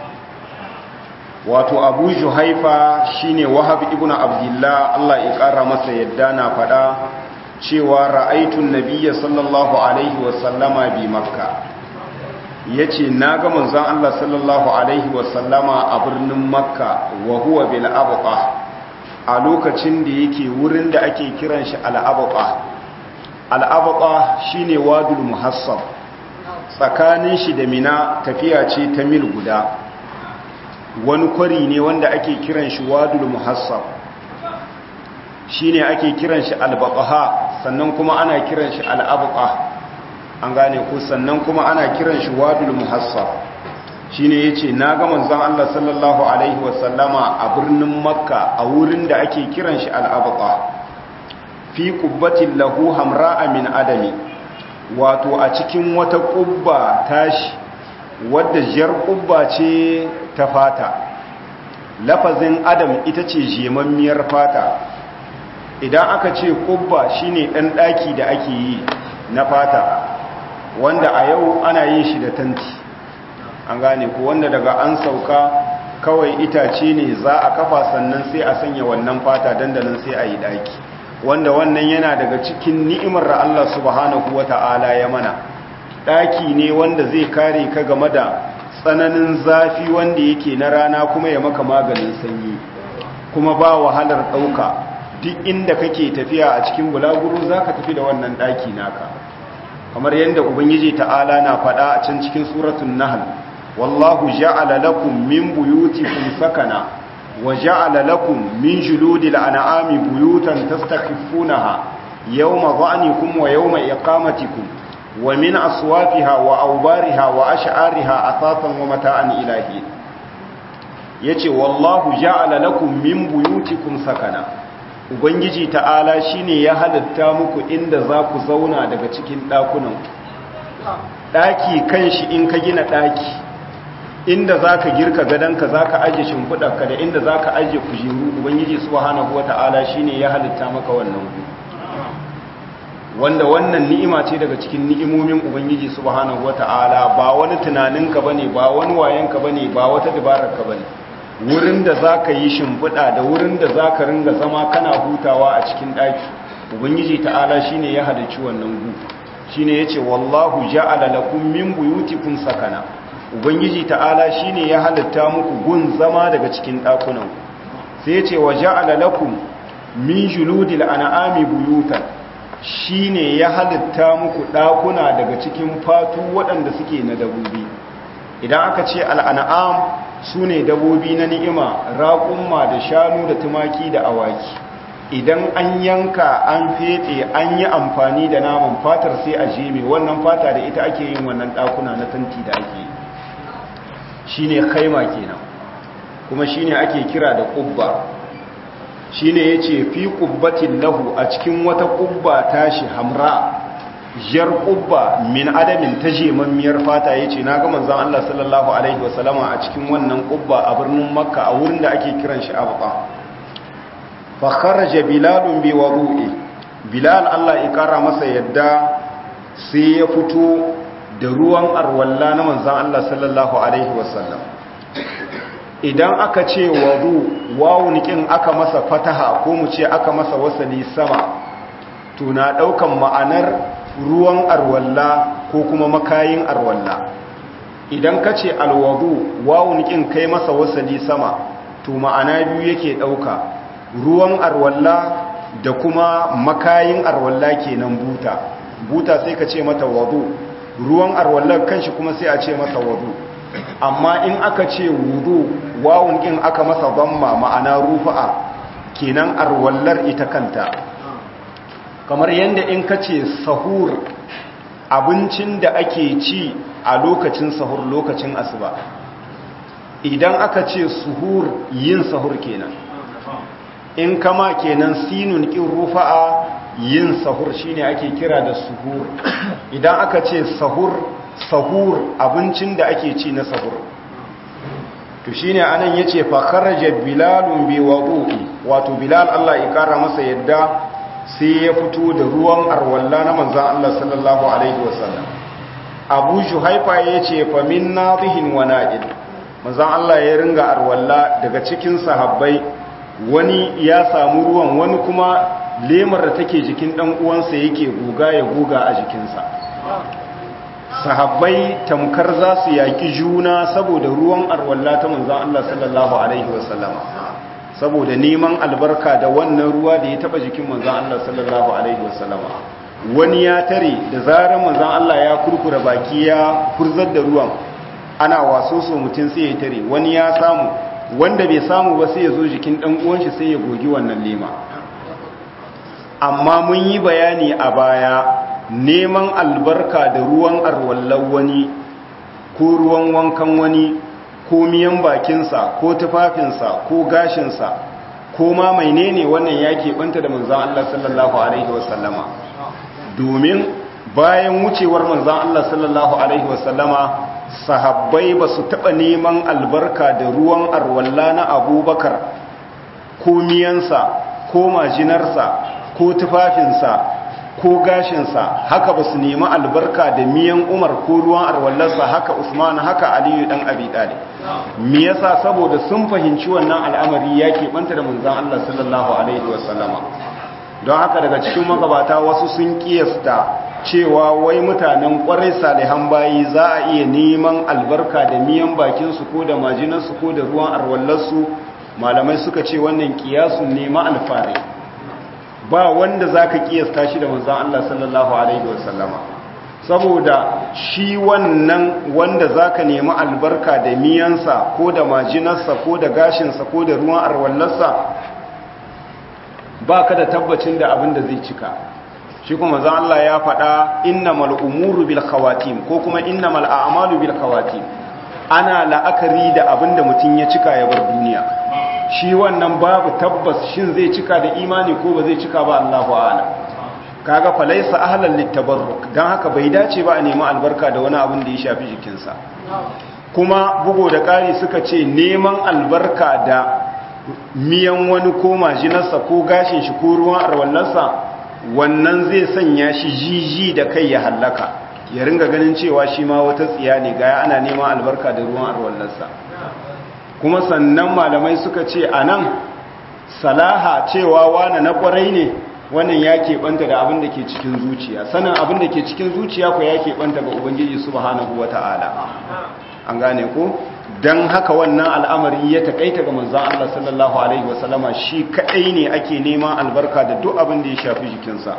S1: wato abu juhaifa shine wahab ibn abdullah Allah ya kara masa yadda na fada cewa ra'aitun nabiyya sallallahu alaihi wa sallama bi makka yace naga manzon Allah sallallahu alaihi wa sallama a birnin makka wa huwa bil abqa a lokacin da yake wurin da ake kiran shi al-abqa al-abqa shine wadul muhassab tsakanin shi da mina tafiya ce ta mil guda wani kwari ne wanda ake kiran shi wadul muhassab shine ake kiran shi albaqaha sannan kuma ana kiran shi al'abqa an gane ko sannan kuma ana kiran shi wadul muhassab shine yace naga manzon Allah sallallahu alaihi wasallama a birnin makka a wurin da ake kiran shi al'abqa fi qubbatin lahu hamra'a min adami wato a cikin wata qubba tashi wadda jar ƙubba ce ta fata lafazin adam ita ce jemammiyar fata idan aka ce ƙubba shine ɗan ɗaki da ake yi na fata wanda a yau ana yin shi da tanti an gane ku wanda daga an sauka kawai itace ne za a kafa sannan sai a sanya wannan fata dandanan sai a yi ɗaki wanda wannan yana daga cikin ni'imar da Allah subhanahu wata'ala ya mana ɗaki ne wanda zai kare ka game da tsananin zafi wanda yake na rana kuma ya maka maganin sanyi kuma ba wahalar ɗauka duk inda kake tafiya a cikin bulaguro za ka tafi da wannan ɗaki naka kamar yadda ubangiji ta'ala na faɗa a can cikin suratun nahal wallahu ja'ala lakum min buyutikum sakana wa ja'ala lakum min juludil an'ami buyutan tastakhifunaha yawma dha'nikum wa yawma iqamatikum wa min aswafiha wa awbariha wa ash'ariha asasan wa mata'an ilahi yace wallahu ja'ala lakum min buyutikum sakana ubangiji ta'ala shine ya halatta muku inda za ku zauna daga cikin ɗakunan ɗaki kan shi in ka gina ɗaki inda za ka girka gadonka za ka ajiye shimfiɗarka da inda za ka ajiye kujeru ubangiji subhanahu wa ta'ala shine ya halitta maka wannan gu wanda wannan ni'ima ce daga cikin ni'imomin ubangiji subhanahu wa ta'ala ba wani tunaninka bane ba wani wayanka bane ba wata dabararka bane wurin da za ka yi shimfiɗa da wurin da za ka ringa zama kana hutawa a cikin ɗaki ubangiji ta'ala shi ne ya halarci wannan gu shi ne ya ce wallahu ja'ala lakum min buyutikum sakana ubangiji ta'ala shi ne ya halitta muku gun zama daga cikin ɗakunan sai ya ce wa ja'ala lakum min juludil an'ami buyutan shi ne ya halitta muku ɗakuna daga cikin fatu waɗanda suke na dabobi idan aka ce al'an'am su ne dabobi na ni'ima raƙumma da shanu da tumaki da awaki idan an yanka an fete an yi amfani da naman fatar sai a jeme wannan fata da ita ake yin wannan ɗakuna na tanti da ake shi ne kaima kenan kuma shi ne ake kira da ƙubba shi ne ya ce fi ƙubbatin lahu a cikin wata ƙubba tashi hamra jar ƙubba min adamin ta jemammiyar fata ya ce na ga manzan Allah sallallahu Alaihi wasallama a cikin wannan ƙubba a birnin makka a wurin da ake kiran shi abuwa fakaraja bilalun bi wa ru'i bilal Allah ya kara masa yadda sai ya fito da ruwan arwalla na manzan Allah sallallahu Alaihi wasallam idan aka ce wadu wawunikin aka masa fataha ko mu ce aka masa wasali sama tuna ɗaukan ma'anar ruwan arwalla ko kuma makayin arwalla idan ka ce alwadu wawun kin kai masa wasali sama to ma'ana biyu yake ɗauka ruwan arwalla da kuma makayin arwalla kenan buta buta sai ka ce mata wadu ruwan arwallar kanshi kuma sai a ce masa wadu amma in aka ce wudu wawun kin aka masa zamma ma'ana rufa'a kenan arwallar ita kanta kamar yadda in ka ce sahur abincin da ake ci a lokacin sahur lokacin asuba idan aka ce suhur yin sahur kenan in kama kenan sinun kin rufa'a yin sahur shine ake kira da suhur idan aka ce sahur sahur abincin da ake ci na sahur to shine anan yace fa kharaja bilalun bi wudu'i wato bilal Allah ya kara masa yadda sai ya fito da ruwan arwalla na manzan Allah sallallahu Alaihi wasallam abu shuhaifa ya ce famin nazihin wa na'id manzan Allah ya ringa arwalla daga cikin sahabbai wani ya samu ruwan wani kuma lemar da take jikin ɗan uwansa yake guga ya guga a jikinsa sahabbai tamkar za su yaƙi juna saboda ruwan arwalla ta manzan Allah sallallahu Alaihi wasallama saboda neman albarka da wannan ruwa da ya taba jikin manzan Allah sallallahu alaihi wasallama wani ya tare da zarar manzan Allah ya kurkura baki ya furzar da ruwan ana waso so mutum sai ya tare wani ya samu wanda bai samu ba sai ya zo jikin dan uwan shi sai ya gogi wannan lema amma mun yi bayani a baya neman albarka da ruwan arwallan wani ko ruwan wankan wani ko miyan bakinsa ko tufafinsa ko gashinsa ko ma mai ne wannan ya keɓanta da manzan Allah sallallahu Alaihi wasallama domin bayan wucewar manzan Allah sallallahu Alaihi wasallama sahabbai ba su taɓa neman albarka da ruwan arwalla na abubakar ko miyansa ko majinarsa ko tufafinsa ko gashinsa haka ba su nemi albarka da miyan umar ko ruwan arwallarsa haka usman haka aliyu dan abi talib me yasa saboda sun fahimci wannan al'amari ya keɓanta da manzon Allah sallallahu alaihi wasallama don haka daga cikin magabata wasu sun kiyasta cewa wai mutanen kwarai salihan bayi za a iya neman albarka da miyan bakinsu ko da majinarsu ko da ruwan arwallarsu malamai suka ce wannan kiyasun nema alfare ba wanda zaka kiyasta shi da manzon Allah sallallahu alaihi wasallama saboda shi wannan wanda zaka nemi albarka da miyansa ko da majinarsa ko da gashinsa ko da ruwan arwallarsa ba ka da tabbacin da abin da zai cika shi kuma zan Allah ya faɗa innamal umuru bil khawatim ko kuma innamal a'malu bil khawatim ana la'akari da abin da mutum ya cika ya bar duniya shi wannan babu tabbas shin zai cika da imani ko ba zai cika ba Allahu a'lam kaga falaisa ahlan littabarruk dan haka bai dace ba a nemi albarka da wani abin da ya shafi jikinsa kuma bugo da ƙari suka ce neman albarka da miyan wani ko majinarsa ko gashin shi ko ruwan arwallarsa wannan zai sanya shi jiji da kai ya hallaka ya ringa ganin cewa shi ma wata tsiya ne gaya ana neman albarka da ruwan arwallarsa kuma sannan malamai suka ce a nan salaha cewa wane na kwarai ne wannan ya keɓanta da abin da ke cikin zuciya sanin abin da ke cikin zuciya ko ya keɓanta ga ubangiji subhanahu wata'ala an gane ko don haka wannan al'amari ya taƙaita ga manzan Allah sallallahu alaihi wasallama shi kaɗai ne ake neman albarka da duk abin da ya shafi jikinsa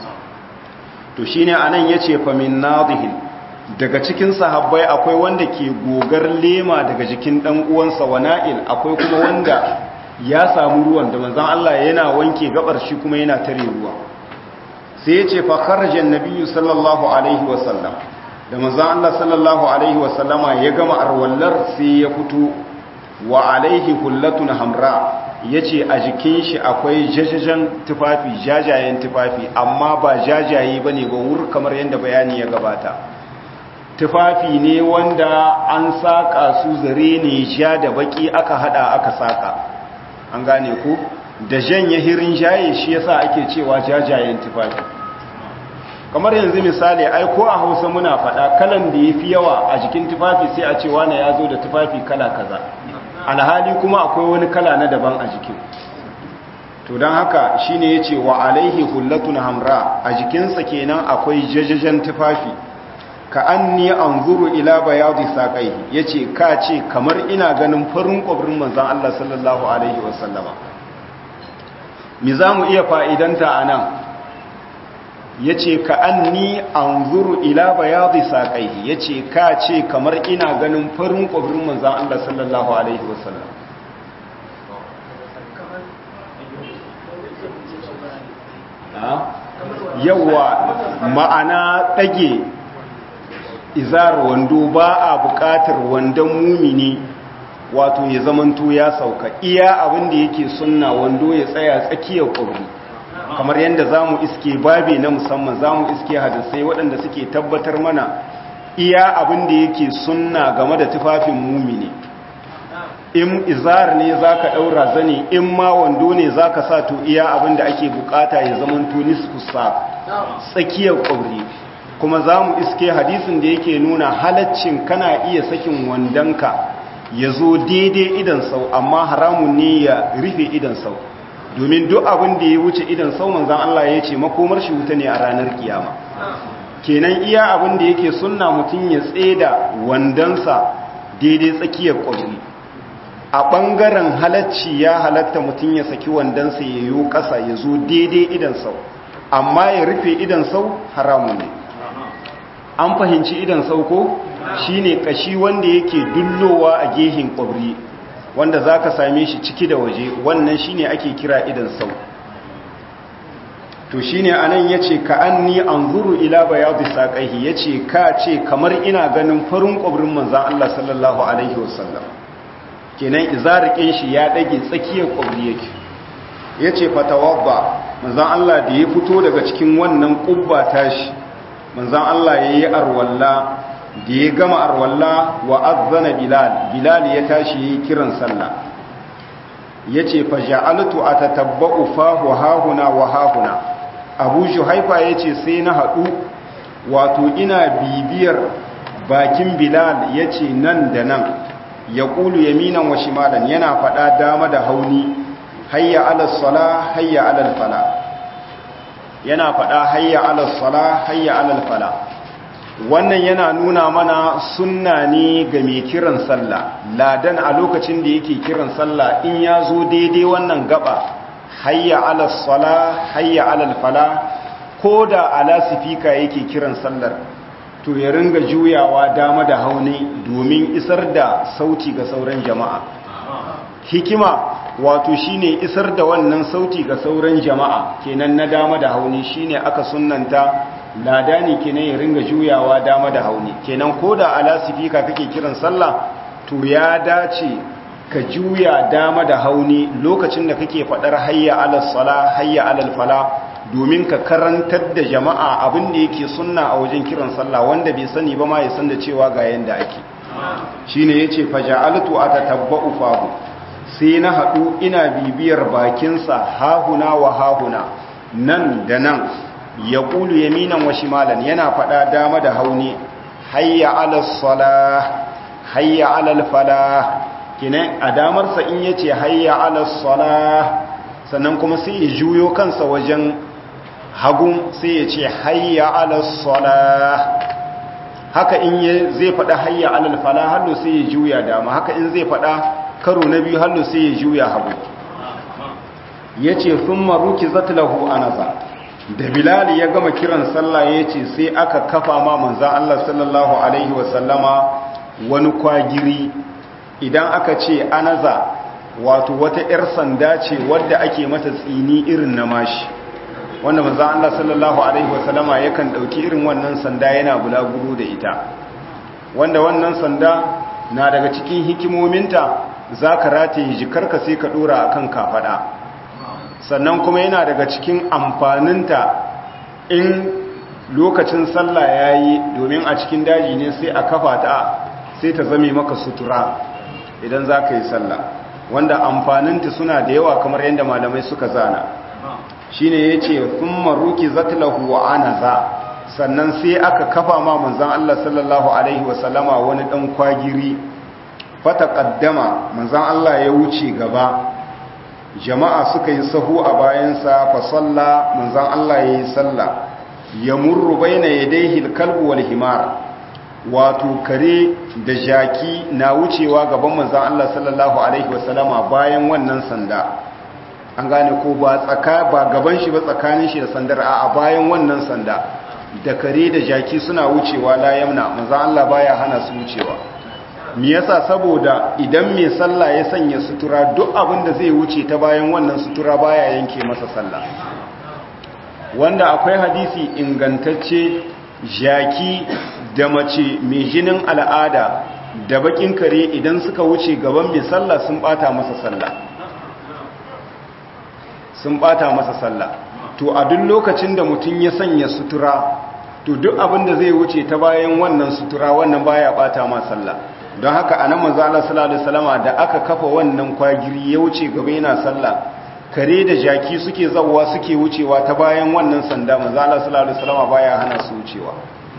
S1: to shi ne a nan ya ce famin nadihin daga cikin sahabbai akwai wanda ke gogar lema daga jikin ɗan uwansa wa na'il akwai kuma wanda ya samu ruwan da manzan Allah yana wanke gabar shi kuma yana tare ruwa sai ya ce fa kharajan nabiyyu sallallahu alaihi wasallam da manzan Allah sallallahu alaihi wasallama ya gama arwallar sai ya fito wa alaihi hullatun hamra yace a jikin shi akwai jajajen tufafi jajayen tufafi amma ba jajaye bane ba wur kamar yadda bayani ya gabata tufafi ne wanda an saka su zare ne ja da baki aka hada aka saka an gane ku da janye hirin jaye shi yasa ake cewa jajayen tufafi kamar yanzu misali ai ko a Hausa muna faɗa kalan da yafi yawa a jikin tufafi sai a ce wani ya zo da tufafi kala kaza alhali kuma akwai wani kala na daban a jikin to don haka shine yace wa alaihi hullatun hamra a jikinsa kenan akwai jajajen tufafi ka anni anzuru ila bayadi saqaihi yace ka ce kamar ina ganin farin kwabrin manzon Allah sallallahu alaihi wasallama mi zamu iya fa'idanta anan yace ka anni anzuru ila bayadi saqaihi yace ka ce kamar ina ganin farin kwabrin manzon Allah sallallahu alaihi wasallam yawa ma'ana dage izar wando ba a buƙatar wandon mumini wato ya zamanto ya sauka iya abin da yake sunna wando ya tsaya tsakiyar ƙurri kamar yadda za mu iske babe na musamman za mu iske hadisai waɗanda suke tabbatar mana iya abin da yake sunna game da tufafin mumini in izar ne za ka ɗaura zane in ma wando ne za ka sa to iya abin da ake bukata ya zamanto nisfusa tsakiyar ƙurri kuma za mu iske hadisin da yake nuna halaccin kana iya sakin wandonka ya zo daidai idan sau amma haramun ne ya rufe idan sau domin duk abin da ya wuce idan sau manzan Allah ya ce makomar shi wuta ne a ranar kiyama kenan iya abin da yake sunna mutum ya tseda wandonsa daidai tsakiyar ƙwari a ɓangaren halacci ya halatta mutum ya saki wandonsa ya yi ƙasa ya zo daidai idan sau amma ya rufe idan sau haramun ne an fahimci idan sauko shine kashi wanda yake dullowa a gehin kwabri wanda zaka same shi ciki da waje wannan shine ake kira idan sau to shine anan yace ka anni anzuru ila bayadi saqaihi yace ka ce kamar ina ganin farin kwabrin manzon Allah sallallahu alaihi wasallam kenan izarikin shi ya dage tsakiyar kwabri yake yace fatawadda manzon Allah da ya fito daga cikin wannan kubba tashi manzan Allah ya yi arwalla da ya gama arwalla wa azzana bilal bilal ya tashi ya yi kiran sallah ya ce faja'altu a tatabba'u fahu hahuna wa hahuna abu haifa ya ce sai na haɗu wato ina bibiyar bakin bilal ya ce nan da nan ya ƙulu yaminan wa shimalan yana faɗa dama da hauni hayya alal sala hayya alal fala yana faɗa hayya alal sala hayya alal fala wannan yana nuna mana sunna ne ga mai kiran sallah ladan a lokacin da yake kiran sallah in ya zo daidai wannan gaba hayya ala sala hayya ala fala ko da ala sifika yake kiran sallar to ya ringa juyawa dama da hauni domin isar da sauti ga sauran jama'a hikima wato shine isar da wannan sauti ga sauran jama'a kenan na dama da hauni shine aka sunnanta ladani kenan ya ringa juyawa dama da hauni kenan ko da ala sifika kake kiran sallah to ya dace ka juya dama da hauni lokacin da kake fadar hayya ala sala hayya ala fala domin ka karantar da jama'a abin da yake sunna a wajen kiran sallah wanda bai sani ba ma ya san da cewa ga yanda ake shine yace faja'altu atatabba'u fahu sai na hadu ina bibiyar bakinsa hahuna wa hahuna nan da nan ya kulu yaminan wa shimalan yana fada dama da hauni hayya ala salah hayya ala falah kinan a damarsa in yace hayya ala salah sannan kuma sai ya juyo kansa wajen hagun sai ya ce hayya ala salah haka in zai faɗa hayya ala falah hallo sai ya juya dama haka in zai faɗa karo na biyu hallo sai ya juya hagu yace thumma rukizat lahu anasa da bilal ya gama kiran sallah yace sai aka kafa ma manzon Allah sallallahu alaihi wasallama wani kwagiri idan aka ce anaza wato wata 'yar sanda ce wadda ake mata tsini irin na mashi wanda manzan Allah sallallahu Alaihi wasallama yakan ɗauki irin wannan sanda yana bulaguro da ita wanda wannan sanda na daga cikin hikimominta za ka rataye jikarka sai ka ɗora a kan kafaɗa sannan kuma yana daga cikin amfaninta in lokacin sallah ya yi domin a cikin daji ne sai a kafa ta sai ta zame maka sutura idan za ka yi sallah wanda amfaninta suna da yawa kamar yadda malamai suka zana shi ne ya ce sun maruki zatlahu wa anaza sannan sai aka kafa ma manzan Allah sallallahu Alaihi wasallama wani ɗan kwagiri fata ƙaddama manzan Allah ya wuce gaba jama'a suka yi sahu a bayansa fa salla manzan Allah ya yi salla ya murru bai na yadaihi kalbu wal himar wato kare da jaki na wucewa gaban manzan Allah sallallahu Alaihi wasallama bayan wannan sanda an gane ko ba tsaka ba gaban shi ba tsakanin shi da sandar a bayan wannan sanda da kare da jaki suna wucewa la yamna manzan Allah baya hana su wucewa me yasa saboda idan mai sallah ya sanya sutura duk abin da zai wuce ta bayan wannan sutura baya yanke masa sallah wanda akwai hadisi ingantacce jaki da mace mai jinin al'ada da bakin kare idan suka wuce gaban mai sallah sun bata masa sallah sun bata masa sallah to a duk lokacin da mutum ya sanya sutura to duk abin da zai wuce ta bayan wannan sutura wannan baya bata ma sallah don haka anan manzo Allah sallallahu alaihi wasallama da aka kafa wannan kwagiri ya wuce gaba yana sallah kare da jaki suke zawwa suke wucewa ta bayan wannan sanda manzo Allah sallallahu alaihi wasallama baya hana su wucewa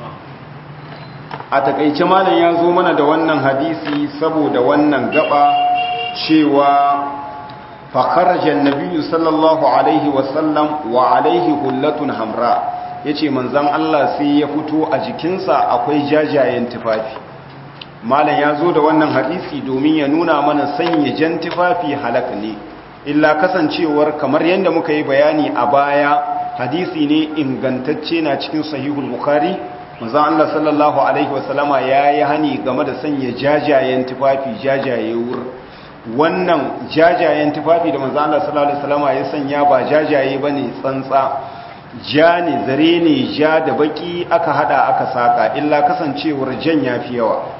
S1: a takaice malam ya zo mana da wannan hadisi saboda wannan gaba cewa fakarajen nabiyu sallallahu alaihi wasallam wa alaihi hullatun hamra ya ce manzan Allah sai ya fito a jikinsa akwai jajayen tufafi malam ya zo da wannan hadisi domin ya nuna mana sanya jan tufafi halak ne illa kasancewar kamar yadda muka yi bayani a baya hadisi ne ingantacce na cikin sahihul bukhari manzan Allah sallallahu alaihi wasallama ya yi hani game da sanya jajayen tufafi jajaye wur wannan jajayen tufafi da manzan Allah sallallahu alaihi wasallama ya sanya ba jajaye bane tsantsa ja ne zare ne ja da baki aka hada aka saka illa kasancewar jan yafi yawa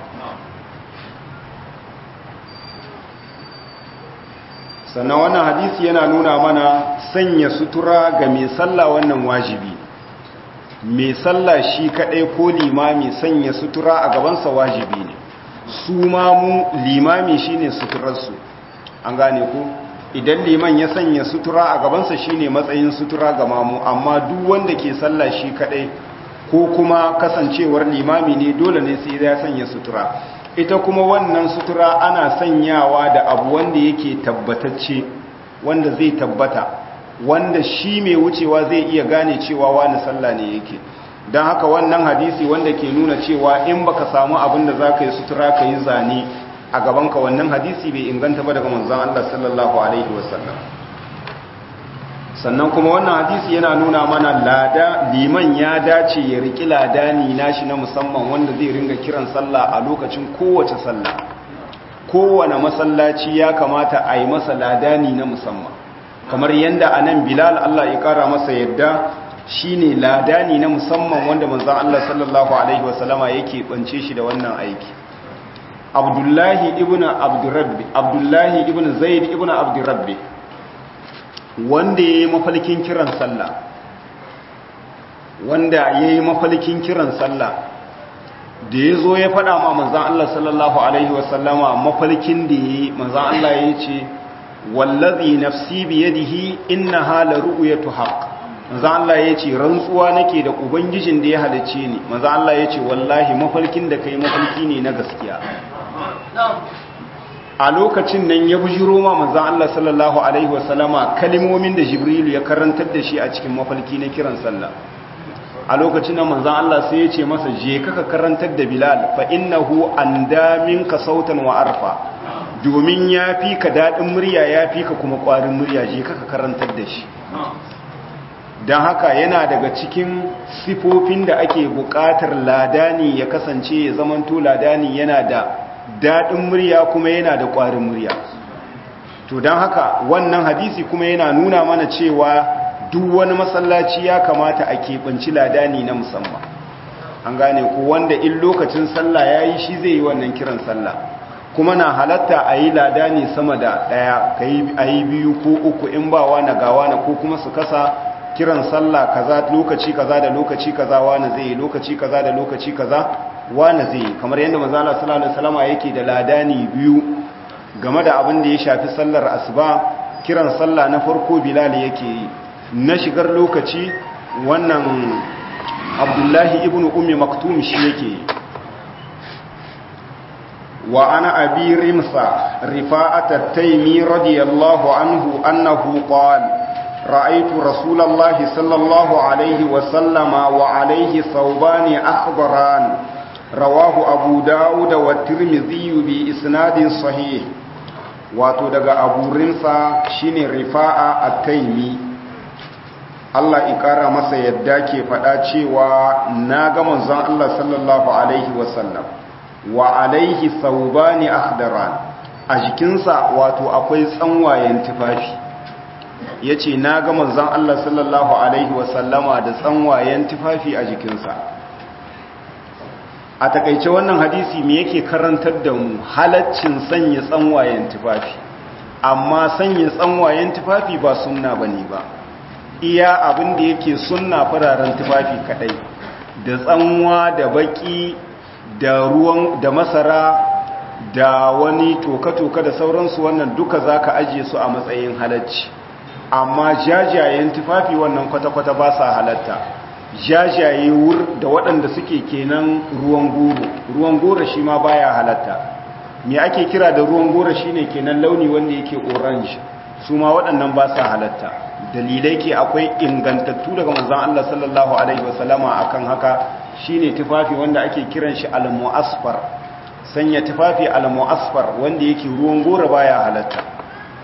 S1: sannan wannan hadisi yana nuna mana sanya sutura ga mai sallah wannan wajibi mai sallah shi kadai ko limami sanya sutura a gabansa wajibi ne su mamu limami shine suturarsu an gane ku idan liman ya sanya sutura a gabansa shine matsayin sutura ga mamu amma duk wanda ke sallah shi kadai ko kuma kasancewar limami ne dole ne sai ya sanya sutura ita kuma wannan sutura ana sanyawa da abu wanda yake tabbatacce wanda zai tabbata wanda shi mai wucewa zai iya gane cewa wani sallah ne yake don haka wannan hadisi wanda ke nuna cewa in baka samu abin da za ka yi sutura ka yi zane a gabanka wannan hadisi bai inganta ba daga manzan Allah sallallahu Alaihi wasallam sannan kuma wannan hadisi yana nuna mana lada liman ya dace ya riki ladani nashi na musamman wanda zai ringa kiran sallah a lokacin kowace sallah kowane masallaci ya kamata a yi masa ladani na musamman kamar yadda a nan bilal Allah ya kara masa yadda shine ladani na musamman wanda manzan Allah sallallahu alaihi wasallama yake bance shi da wannan aiki abdullahi ibn abdurrabbi abdullahi ibn zaid ibn abdurrabbi wanda ya yi mafalkin kiran sallah wanda ya yi mafalkin kiran sallah da ya zo ya faɗa ma manzan Allah sallallahu Alaihi wasallama mafalkin da ya yi manzan Allah ya ce wallazi nafsi biyadihi inna hala ru'yatu haqq manzan Allah ya ce rantsuwa nake da ubangijin da ya halicce ni manzan Allah ya ce wallahi mafalkin da kai mafalki ne na gaskiya a lokacin nan ya bujiro ma manzan Allah sallallahu Alaihi wasallama kalimomin da Jibrilu ya karantar da shi a cikin mafalki na kiran sallah a lokacin nan manzan Allah sai ya ce masa je kaka karantar da Bilal fa innahu anda minka sautan wa arfa domin ya fi ka daɗin murya ya fi ka kuma ƙwarin murya je kaka karantar da shi don haka yana daga cikin sifofin da ake buƙatar ladani ya kasance ya zamanto ladani yana da daɗin murya kuma yana da ƙwarin murya to don haka wannan hadisi kuma yana nuna mana cewa duk wani masallaci ya kamata a keɓanci ladani na musamman an gane ku wanda in lokacin sallah ya yi shi zai yi wannan kiran sallah kuma na halatta a yi ladani sama da ɗaya a yi biyu ko uku in ba wa na gawa na ko kuma su kasa kiran sallah kaza lokaci kaza da lokaci kaza wani zai yi lokaci kaza da lokaci kaza wani zai yi kamar yadda manzala sallallahu alaihi wasallam yake da ladani biyu game da abin da ya shafi sallar asuba kiran sallah na farko bilal yake yi na shigar lokaci wannan abdullahi ibn ummi maktum shi yake wa ana abi rimsa rifa'at at-taymi radiyallahu anhu annahu qala رأيت رسول الله صلى الله عليه وسلم وعليه ثوبان أخضران رواه أبو داود والترمذي بإسناد صحيح wato daga abu rinsa shine rifa'a at-taimi Allah ikara masa yadda ke faɗa cewa na ga manzon Allah sallallahu alaihi wasallam wa alaihi thawbani akhdaran a jikinsa wato akwai tsanwayen tufafi yace na ga manzon Allah sallallahu alaihi wasallama da tsanwayen tufafi a jikinsa a takaice wannan hadisi me yake karantar da mu halaccin sanya tsanwayen tufafi amma sanya tsanwayen tufafi ba sunna bane ba iya abin da yake sunna fararen tufafi kadai da tsanwa da baki da ruwan da masara da wani toka-toka da sauransu wannan duka zaka ajiye su a matsayin halacci amma jajayen tufafi wannan kwata-kwata ba sa halatta jajaye wur da waɗanda suke kenan ruwan goro ruwan goro shi ma baya halatta me ake kira da ruwan goro shine kenan launi wanda yake orange su ma waɗannan ba sa halatta dalilai ke akwai ingantattu daga manzon Allah sallallahu alaihi wasallama akan haka shine tufafi wanda ake kiran shi al-mu'asfar sanya tufafi al-mu'asfar wanda yake ruwan goro baya halatta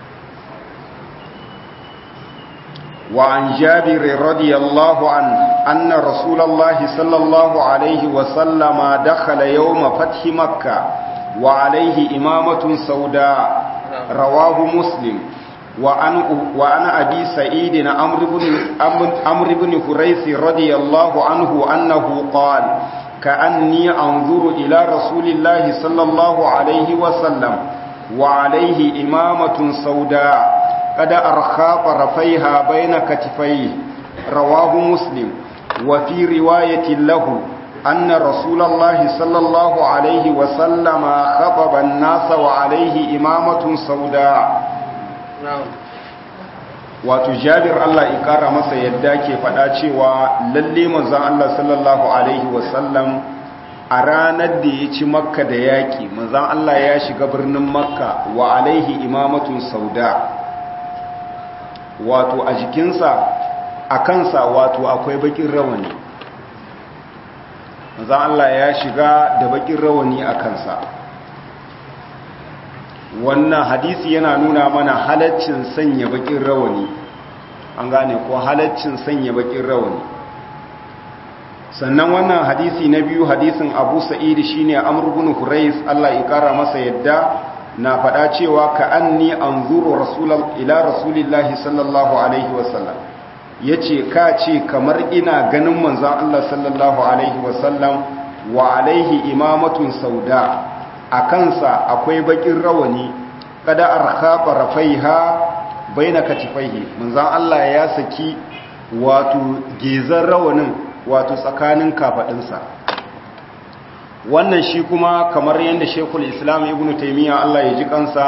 S1: وعن جابر رضي الله عنه أن رسول الله صلى الله عليه وسلم دخل يوم فتح مكة وعليه إمامة سوداء رواه مسلم وعن, وعن أبي سعيد عمرو بن, عمرو بن فريث رضي الله عنه أنه قال كأني أنظر إلى رسول الله صلى الله عليه وسلم وعليه إمامة سوداء قد أرخى طرفيها بين كتفيه رواه مسلم وفي رواية له أن رسول الله صلى الله عليه وسلم خطب الناس وعليه إمامة سوداء wato jabir Allah ya kara masa yadda ke faɗa cewa lalle manzon Allah sallallahu alaihi wasallam a ranar da ya ci makka da yaƙi manzon Allah ya shiga birnin makka wa alaihi imamatun sauda wato a jikinsa a kansa wato akwai bakin rawani manzon Allah ya shiga da bakin rawani a kansa wannan hadisi yana nuna mana halaccin sanya bakin rawani an gane ko halaccin sanya bakin rawani sannan wannan hadisi na biyu hadisin abu sa'id shine amr ibn hurais Allah ya kara masa yadda na faɗa cewa ka anni anzuru rasulal ila rasulillahi sallallahu alaihi wasallam yace ka ce kamar ina ganin manzon Allah sallallahu alaihi wasallam wa alaihi imamatun sauda a kansa akwai bakin rawani kada arkhaba rafaiha baina katifaihi manzon Allah ya saki wato gezan rawanin wato tsakanin kafadinsa wannan shi kuma kamar yadda shekul islam ibn taimiyya Allah ya ji kansa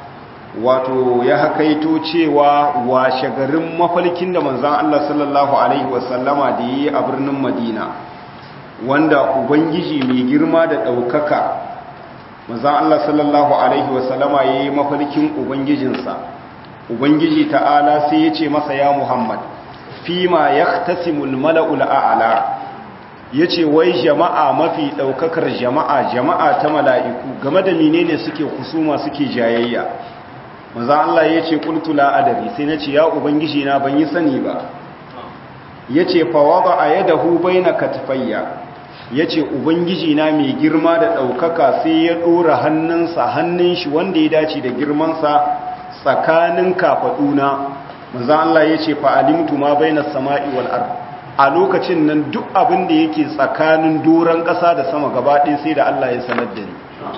S1: wato ya hakaito cewa washe garin mafalkin da manzan Allah sallallahu alaihi wasallama da yi a birnin madina wanda ubangiji mai girma da ɗaukaka manzan Allah sallallahu alaihi wasallama ya yi mafalkin ubangijinsa ubangiji ta'ala sai ya ce masa ya muhammad fima ya tasimul mala'ul a'ala ya ce wai jama'a mafi ɗaukakar jama'a jama'a ta mala'iku game da menene suke kusuma suke jayayya maza Allah ya ce ƙultula adari sai na ce ya ubangiji na ban yi sani ba ya ce fawa ba a yada hubai na katifayya ya ce ubangiji na mai girma da ɗaukaka sai ya ɗora hannunsa hannun shi wanda ya dace da girmansa tsakanin kafaɗuna maza Allah ya ce fa'alimtu ma bai na sama'i wal'ar a lokacin nan duk abin da yake tsakanin doron ƙasa da sama gabaɗin sai da Allah ya sanar da ni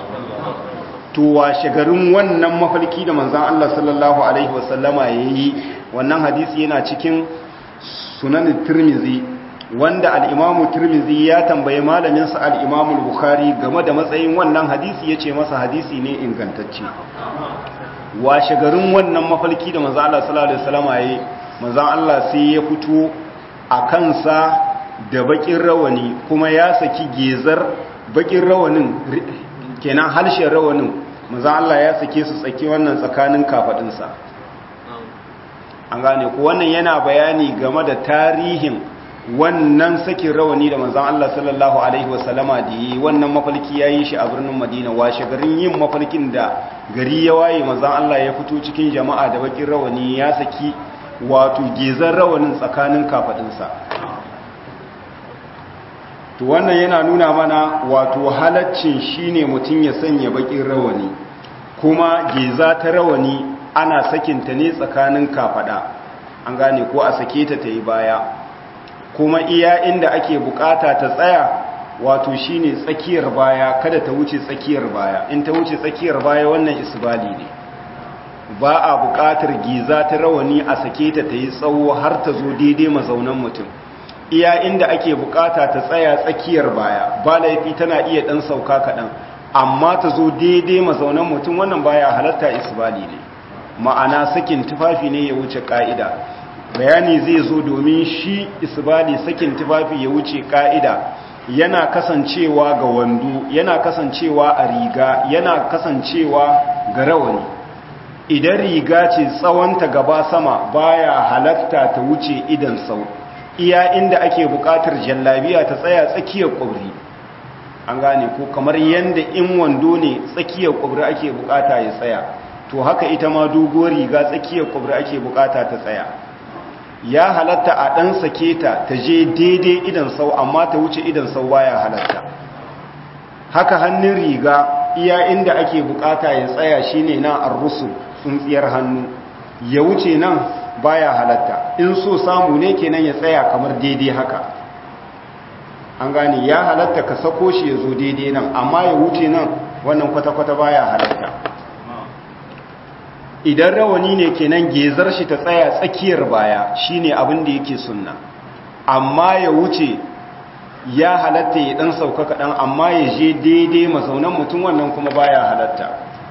S1: to washe garin wannan mafarki da manzan Allah sallallahu Alaihi wasallama ya yi wannan hadisi yana cikin sunanin turmizi wanda al'imamu turmizi ya tambaye malaminsa al'imamu bukhari game da matsayin wannan hadisi ya ce masa hadisi ne ingantacce washe garin wannan mafarki da manzan Allah sallallahu Alaihi wasallama ya yi manzan Allah sai ya fito a kansa da bakin rawani kuma ya saki gezar bakin rawanin kenan harshen rawanin maza Allah ya sake su tsaki wannan tsakanin kafadinsa an gane ku wannan yana bayani game da tarihin wannan sakin rawani da manzan Allah sallallahu alaihi wasallama da yi wannan mafalki ya yi shi a birnin madina washe garin yin mafalkin da gari ya waye manzan Allah ya fito cikin jama'a da bakin rawani ya saki wato gezan rawanin tsakanin kafadinsa to wannan yana nuna mana wato halaccin shine mutum ya sanya bakin rawani kuma geza ta rawani ana sakinta ne tsakanin kafada an gane ko a sake ta ta yi baya kuma iya inda ake bukata ta tsaya wato shine tsakiyar baya kada ta wuce tsakiyar baya in ta wuce tsakiyar baya wannan isbali ne ba a bukatar giza ta rawani a sake ta ta yi tsawo har ta zo daidai mazaunan mutum iya inda ake bukata ta tsaya tsakiyar baya ba laifi tana iya dan sauka kaɗan amma ta zo daidai mazaunan mutum wannan baya halatta isbali ne ma'ana sakin tufafi ne ya wuce ka'ida bayani zai zo domin shi isbali sakin tufafi ya wuce ka'ida yana kasancewa ga wando yana kasancewa a riga yana kasancewa ga rawani idan riga ce tsawonta gaba sama baya halatta ta wuce idan sau iya inda ake buƙatar jallabiya ta tsaya tsakiyar ƙwabri an gane ko kamar yadda in wando ne tsakiyar ƙwabri ake buƙata ya tsaya to haka ita ma doguwar riga tsakiyar ƙwabri ake buƙata ta tsaya ya halatta a ɗan sake ta ta je daidai idan sau amma ta wuce idan sau baya halatta haka hannun riga iya inda ake buƙata ya tsaya shine na arrusul tsuntsiyar hannu ya wuce nan baya halatta in so samu ne kenan ya tsaya kamar daidai haka an gane ya halatta ka sako shi ya zo daidai nan amma ya wuce nan wannan kwata-kwata baya halatta idan rawani ne kenan gezar shi ta tsaya tsakiyar baya shine abin da yake sunna amma ya wuce ya halatta ya dan sauka kaɗan amma ya je daidai mazaunan mutum wannan kuma baya halatta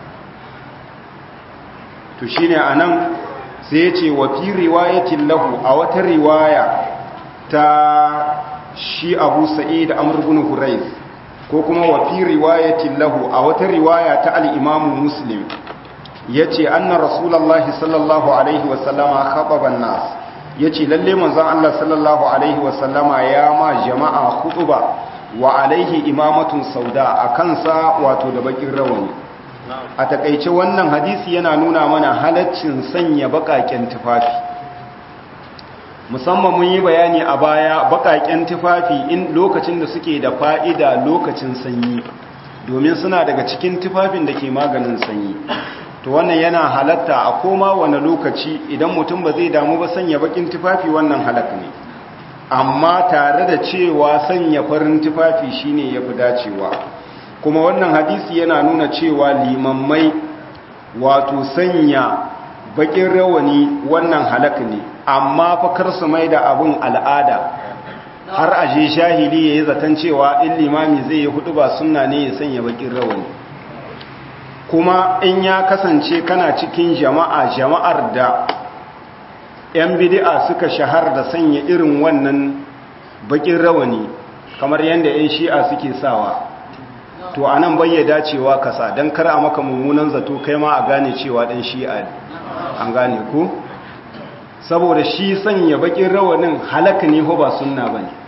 S1: to shine anan sai ce wa fi riwayatin lahu a wata riwaya ta shi abu sa'id amr ibn hurayth ko kuma wa fi riwayatin lahu a wata riwaya ta al-imam muslim yace anna rasulullahi sallallahu alaihi wa sallama khataba an-nas yace lalle manzon Allah sallallahu alaihi wa sallama ya ma jama'a khutuba wa alaihi imamatun sauda akan sa wato da bakin rawani a takaice wannan hadisi yana nuna mana halaccin sanya bakaken tufafi musamman mun yi bayani a baya bakaken tufafi in lokacin da suke da fa'ida lokacin sanyi domin suna daga cikin tufafin da ke maganin sanyi to wannan yana halatta a koma wani lokaci idan mutum ba zai damu ba sanya bakin tufafi wannan halak ne amma tare da cewa sanya farin tufafi shine yafi dacewa kuma wannan hadisi yana nuna cewa limammai wato sanya bakin rawani wannan halak ne amma fa kar su mai da abun al'ada har aje shahili yayi zaton cewa in limami zai yi hudu ba sunna ne ya sanya bakin rawani kuma in ya kasance kana cikin jama'a jama'ar da 'yan bidi'a suka shahar da sanya irin wannan bakin rawani kamar yadda 'yan shi'a suke sawa to a nan bayyada cewa kasa don kar a maka mummunan zato kai ma a gane cewa ɗan shi'a ne an gane ku saboda shi sanya bakin rawanin halaka ne ko ba sunna ba ne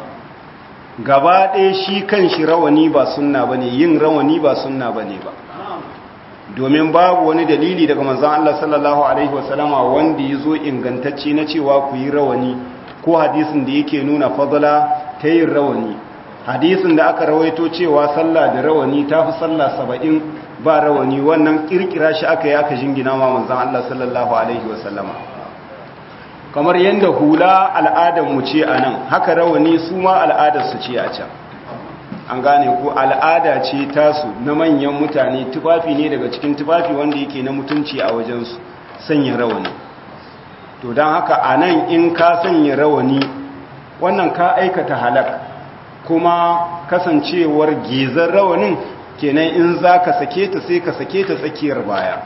S1: gaba ɗaya shi kan shi rawani ba sunna ba ne yin rawani ba sunna ba ne ba domin babu wani dalili daga manzan Allah sallallahu Alaihi wasallama wanda ya zo ingantacce na cewa ku yi rawani ko hadisin da yake nuna fadala ta yin rawani hadisin da aka rawaito cewa sallah da rawani ta fi sallah saba'in ba rawani wannan kirkira shi aka yi aka jingina ma manzan Allah sallallahu Alaihi wasallama kamar yadda hula al'adarmu ce a nan haka rawani su ma al'adarsu ce a can an gane ko al'ada ce tasu na manyan mutane tufafi ne daga cikin tufafi wanda yake na mutunci a wajensu sanya rawani to don haka a nan in ka sanya rawani wannan ka aikata halak kuma kasancewar gezar rawanin kenan in za ka sake ta sai ka sake ta tsakiyar baya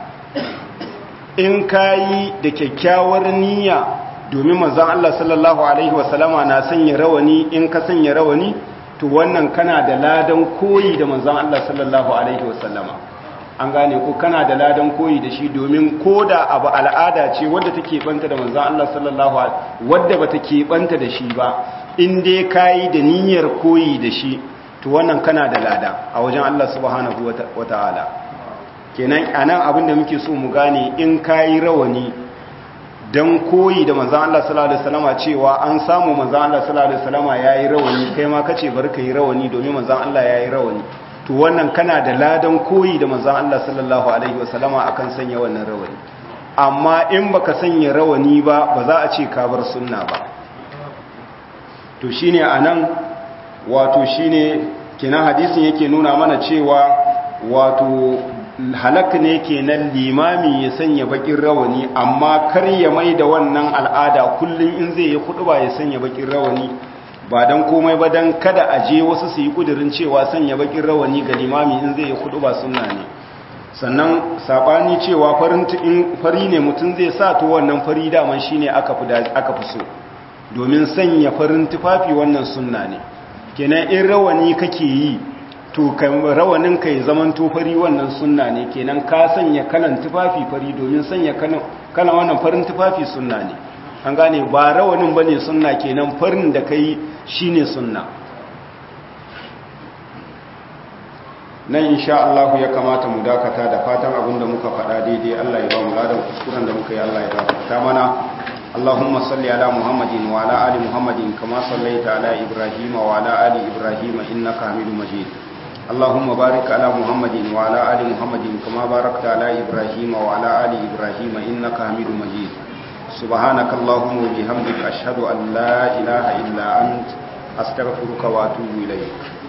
S1: in ka yi da kyakkyawar niyya domin manzan Allah sallallahu Alaihi wasallama na sanya rawani in ka sanya rawani to wannan kana da ladan koyi da manzan Allah sallallahu Alaihi wasallama an gane ko kana da ladan koyi da shi domin ko da abu al'ada ce wadda take banta da manzan Allah sallallahu Alaihi wadda ba take banta da shi ba in dai kayi da niyyar koyi da shi to wannan kana da lada a wajen Allah subhanahu wa ta'ala kenan anan abin da muke so mu gane in kayi rawani don koyi da manzan Allah sallallahu Alaihi wasallama cewa an samu manzan Allah sallallahu Alaihi wasallama ya yi rawani kai ma kace bar ka yi rawani domin manzan Allah ya yi rawani to wannan kana da ladan koyi da manzan Allah sallallahu Alaihi wasallama akan sanya wannan rawani amma in baka sanya rawani ba ba za a ce ka bar sunna ba to shine anan wato shine kina hadisin yake nuna mana cewa wato halak ne kenan limami ya sanya bakin rawani amma kar ya mai da wannan al'ada kullum in zai yi kudu ba ya sanya bakin rawani ba dan komai ba dan kada a je wasu su yi kudirin cewa sanya bakin rawani ga limami in zai yi kudu ba sunna ne sannan sabani cewa farin in fari ne mutum zai sa to wannan fari daman shine aka fi aka fi so domin sanya farin tufafi wannan sunna ne kenan in rawani kake yi to rawanin ka ya zaman fari wannan sunna ne kenan ka sanya kalan tufafi fari domin sanya kalan wannan farin tufafi sunna ne an gane ba rawanin bane sunna kenan farin da kai shine sunna nan insha Allah ya kamata mu dakata da fatan abinda muka faɗa daidai Allah ya ba mu ladan kuskuren da muka yi Allah ya gafarta mana اللهم صل على محمد وعلى ال محمد كما صليت على ابراهيم وعلى ال ابراهيم انك حميد مجيد اللهم بارك على محمد وعلى آل محمد كما باركت على إبراهيم وعلى آل إبراهيم إنك حميد مجيد سبحانك اللهم وبحمدك أشهد أن لا إله إلا أنت أستغفرك وأتوب إليك